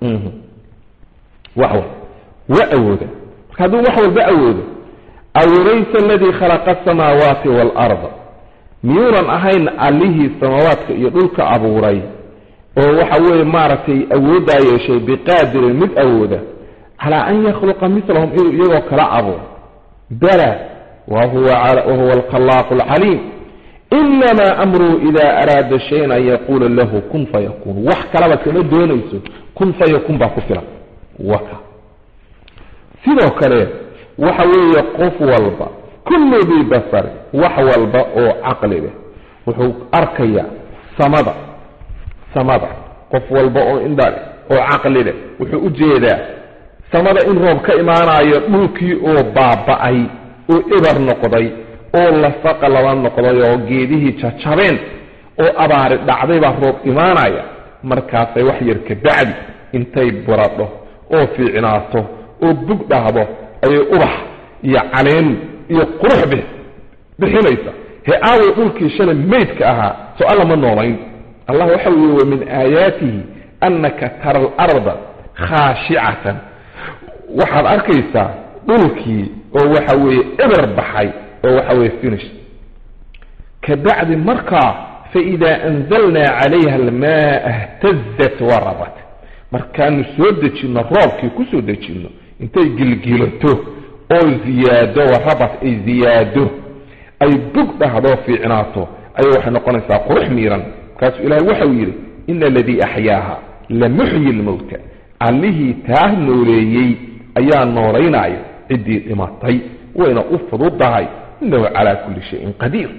wax walba waa awooda marka hadduu wax walba awoodo awalaysa aladii khalaqa asamaawaati waalarda miyuunan ahayn allihii samaawaadka iyo dhulka abuuray oo waxa weeye maaragtay awooddaa yeeshay biqaadirin mid awooda calaa an yakhluqa milahum inuu iyagoo kala abuuro bala wahuwa alkhalaaqu alcaliim inamaa amruhu ida araada shayan an yaquula lahu kun fayakun wax kalaba kama doonayso kun fayakun baa ku filan waka sidoo kale waxa weeye qof walba kullu dii basari wax walba oo caqli leh wuxuu arkayaa samada samada qof walba oo indha leh oo caqli leh wuxuu u jeedaa samada in roob ka imaanayo dhulkii oo baaba'ay oo eber noqday oo lafaqa laba noqday oo geedihii jajabeen oo abaari dhacday baa roob imaanaya markaasay wax yar ka bacdi intay buradho oo fiicnaato oo bug dhahdo ayay ubax iyo caleen iyo qurux bix bixinaysa he aaway dhulkii shalay maydka ahaa soo alla ma noolayn allah waxa uu yihi wa min aayaatihi annaka tara alarda khaashicatan waxaad arkaysaa dhulkii oo waxa weeye eber baxay oo waxa weeye finish ka bacdi markaa faidaa anzalnaa calayha almaaa htazat warabat markaanu soo dejinno roobkii ku soo dejinno intay gilgilato oo ziyaado warabat ay ziyaado ay bug dhahdo fiicnaato ayay waxay noqonaysaa qurux miiran markaasuu ilahay waxau yidhi ina aladii axyaaha la muxyi lmowta allihii taa nooleeyey ayaa noolaynaya ciddii dhimatay wayna u fududahay inahu calaa kulli shayin qadiir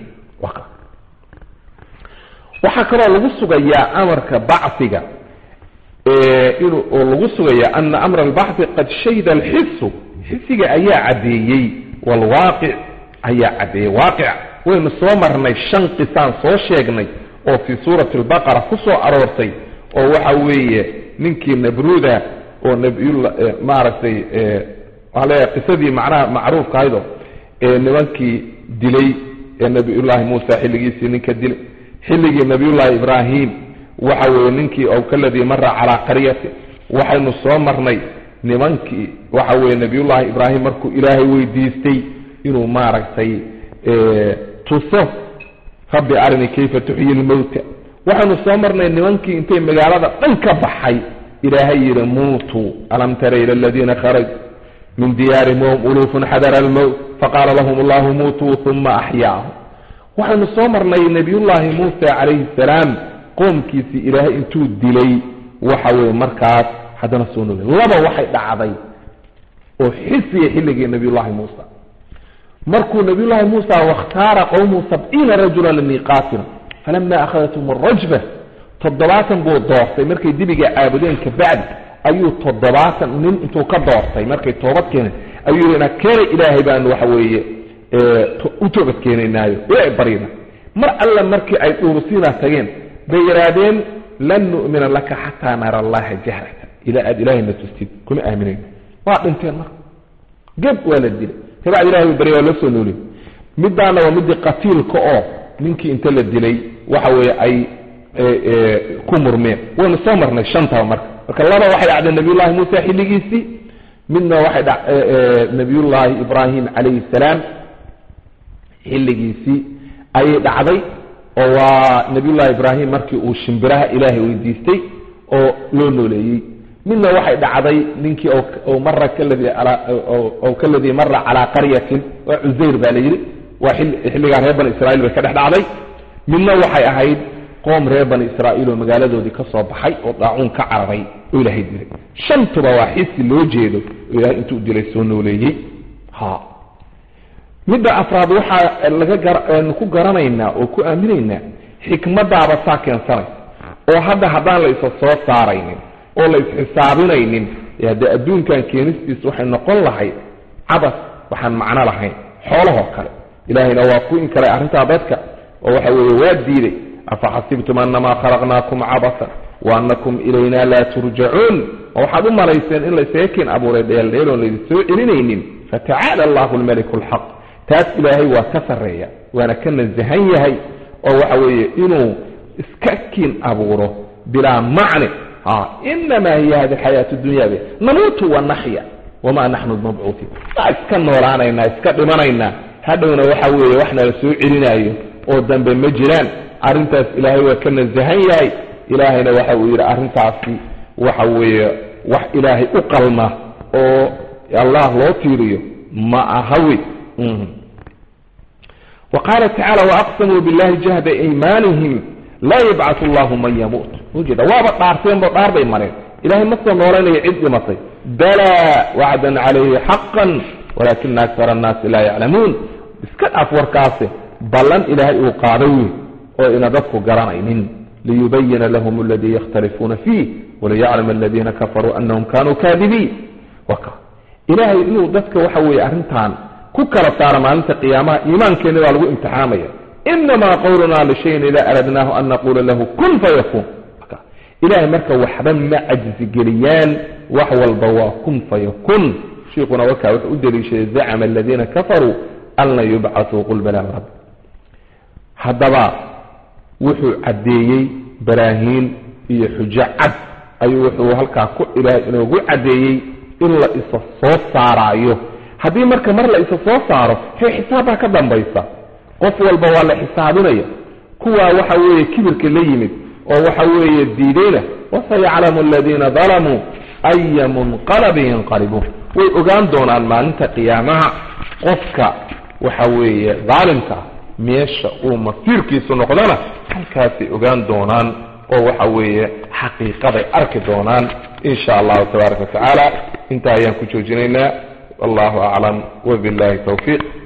waxaa kaloo lagu sugayaa amarka bacfiga inuu oo lagu sugayaa ana amra albaxi qad shahida alxisu xisiga ayaa caddeeyey waalwaaqic ayaa caddeeyey waaqic waynu soo marnay shan qisaan soo sheegnay oo fii suurati albaqara ku soo aroortay oo waxa weeye ninkii nabruuda oo nabiyulla maaragtay waxaa leeyahay qisadii macnaha macruufka ahaydoo ee nimankii dilay ee nabiyullaahi muusa xilligiisii ninka dilay xilligii nabiyullaahi ibraahim waxa weeye ninkii ow kaladii mara calaa qaryati waxaynu soo marnay nimankii waxa weeye nabiyullaahi ibraahim markuu ilaahay weydiistay inuu maaragtay tuso rabbi arini kayfa tuxyi lmowta waxaynu soo marnay nimankii intay magaalada dhan ka baxay ilaahay yidhi muutuu alam tara ila aladiina kharajuu min diyaarihim wahum uluufun xadara almowt faqaala lahum allahu muutuu uma axyaahum waxaynu soo marnay nebiyullaahi muusa calayhi salaam qoomkiisii ilaahay intuu dilay waxa weeye markaas haddana soo noolay laba waxay dhacday oo xisiya xilligii nabiyullaahi muusa markuu nabiyullaahi muusa wakhtaara qowmuhu sabciina rajula limiiqaatina falama akhadathum arajba toddobaatan buu doortay markay dibiga caabudeen kabacdi ayuu toddobaatan nin intuu ka doortay markay toobad keeneen ayuu yidhi na keenay ilaahay baanu waxa weeye u toobad keenaynaayo ilaahay baryna mar alle markii ay dhuurusiina tageen bay yidhaahdeen lan nu'mina laka xataa nara allaha jahrata ilaa aad ilaahayna tustid kuma aaminayno waa dhinteen marka geb waa la dilay kabacdi ilahay buu barya waa la soo nooliy midaana waa midii qatiilka oo ninkii inta la dilay waxa weeye ay ku murmeen waynu soo marnay shantaba marka marka laba waxay dhacday nabiyullahi muusa xilligiisii midna waxay dha nabiyullaahi ibraahim calayhi salaam xilligiisii ayay dhacday oo waa nabiyullahi ibraahim markii uu shimbiraha ilaahay weydiistay oo loo nooleeyey midna waxay dhacday ninkii o mara kaladii ow kaladii mara calaa qaryatin waa cusayr baa la yidhi waa xilligaa reer bani israiil bay ka dhex dhacday midna waxay ahayd qoom reer bani israa'iil oo magaaladoodii ka soo baxay oo daacuun ka cararay oo ilaahay dilay shantuba waa xisi loo jeedo oo ilahay intuu dilay soo nooleeyey ha midda afraad waxaa laga ku garanaynaa oo ku aaminaynaa xikmadaaba saa keensanaysa oo hadda haddaan la isa soo saaraynin oo la isxisaabinaynin haddee adduunkan keenistiis waxay noqon lahayd cabas waxaan macno lahayn xoolahoo kale ilaahayna waa ku inkaray arrintaa dadka oo waxa weeye waa diiday afaxasibtum annamaa khalaqnaakum cabasan wa annakum ilayna laa turjacuun oo waxaad u malayseen in laysaga keen abuuray dheeldheeloon laydin soo celinaynin fatacaala allahu almaliku alxaq taas ilaahay waa ka sarreeya waana ka nasahan yahay oo waxa weeye inuu iska kiin abuuro bilaa macne inamaa hiya hadi xayaatu dunyabe namuutu wanaxya wamaa naxnu mabcuutiin waa iska noolaanaynaa iska dhimanaynaa hadhowna waxa weeye wax nala soo celinaayo oo dambe ma jiraan arrintaas ilaahay waa ka nasahan yahay ilaahayna waxa uu yidhi arrintaasi waxa weeye wax ilaahay u qalma oo allah loo tiiriyo ma ahawi wa qaala tacaala waaqsamuu billahi jahda aymaanihim laa yabcatu allahu man yamuut ujeeda waaba dhaarteenbo dhaar bay mareen ilahay ma soo noolaynayo cid dhimatay balaa wacdan calayhi xaqan walaakina akara annaasi laa yaclamuun iska dhaaf warkaase ballan ilaahay uu qaaday wey oo ina dadku garanaynin liyubayina lahum aladii yakhtalifuuna fiih waliyaclama aladiina kafaruu anahum kanuu kaadibiin waka ilaahay inuu dadka waxa weeye arrintan ku kala saaro maalinta qiyaamaha iimaankeena baa lagu imtixaamaya inamaa qowlunaa lishayin idaa aradnaahu an naquula lahu kun fayakuun ilahay marka waxba ma cajzigeliyaan wax walba waa kun fayakun shiikuna wakaa wuxuu u daliishaday zacama aladiina kafaruu an lan yubcatuu qul balaa rabbi haddaba wuxuu caddeeyey baraahiin iyo xujo cad ayuu wuxuu halkaa ku ilaahay inoogu caddeeyey in la isa soo saaraayo haddii marka mar la isa soo saaro hee xisaabbaa ka dambaysa qof walba waa la xisaabinaya kuwaa waxa weeye kibirka la yimid oo waxa weeye diidayna wasayaclamu aladiina dalamuu aya munqalabin yanqalibuun way ogaan doonaan maalinta qiyaamaha qofka waxa weeye daalimka ah meesha uu masiirkiisu noqdana halkaasay ogaan doonaan oo waxa weeye xaqiiqaday arki doonaan in sha allahu tabaaraka wa tacaala intaa ayaan ku joojinaynaa wallahu aclam wabillahi towfiiq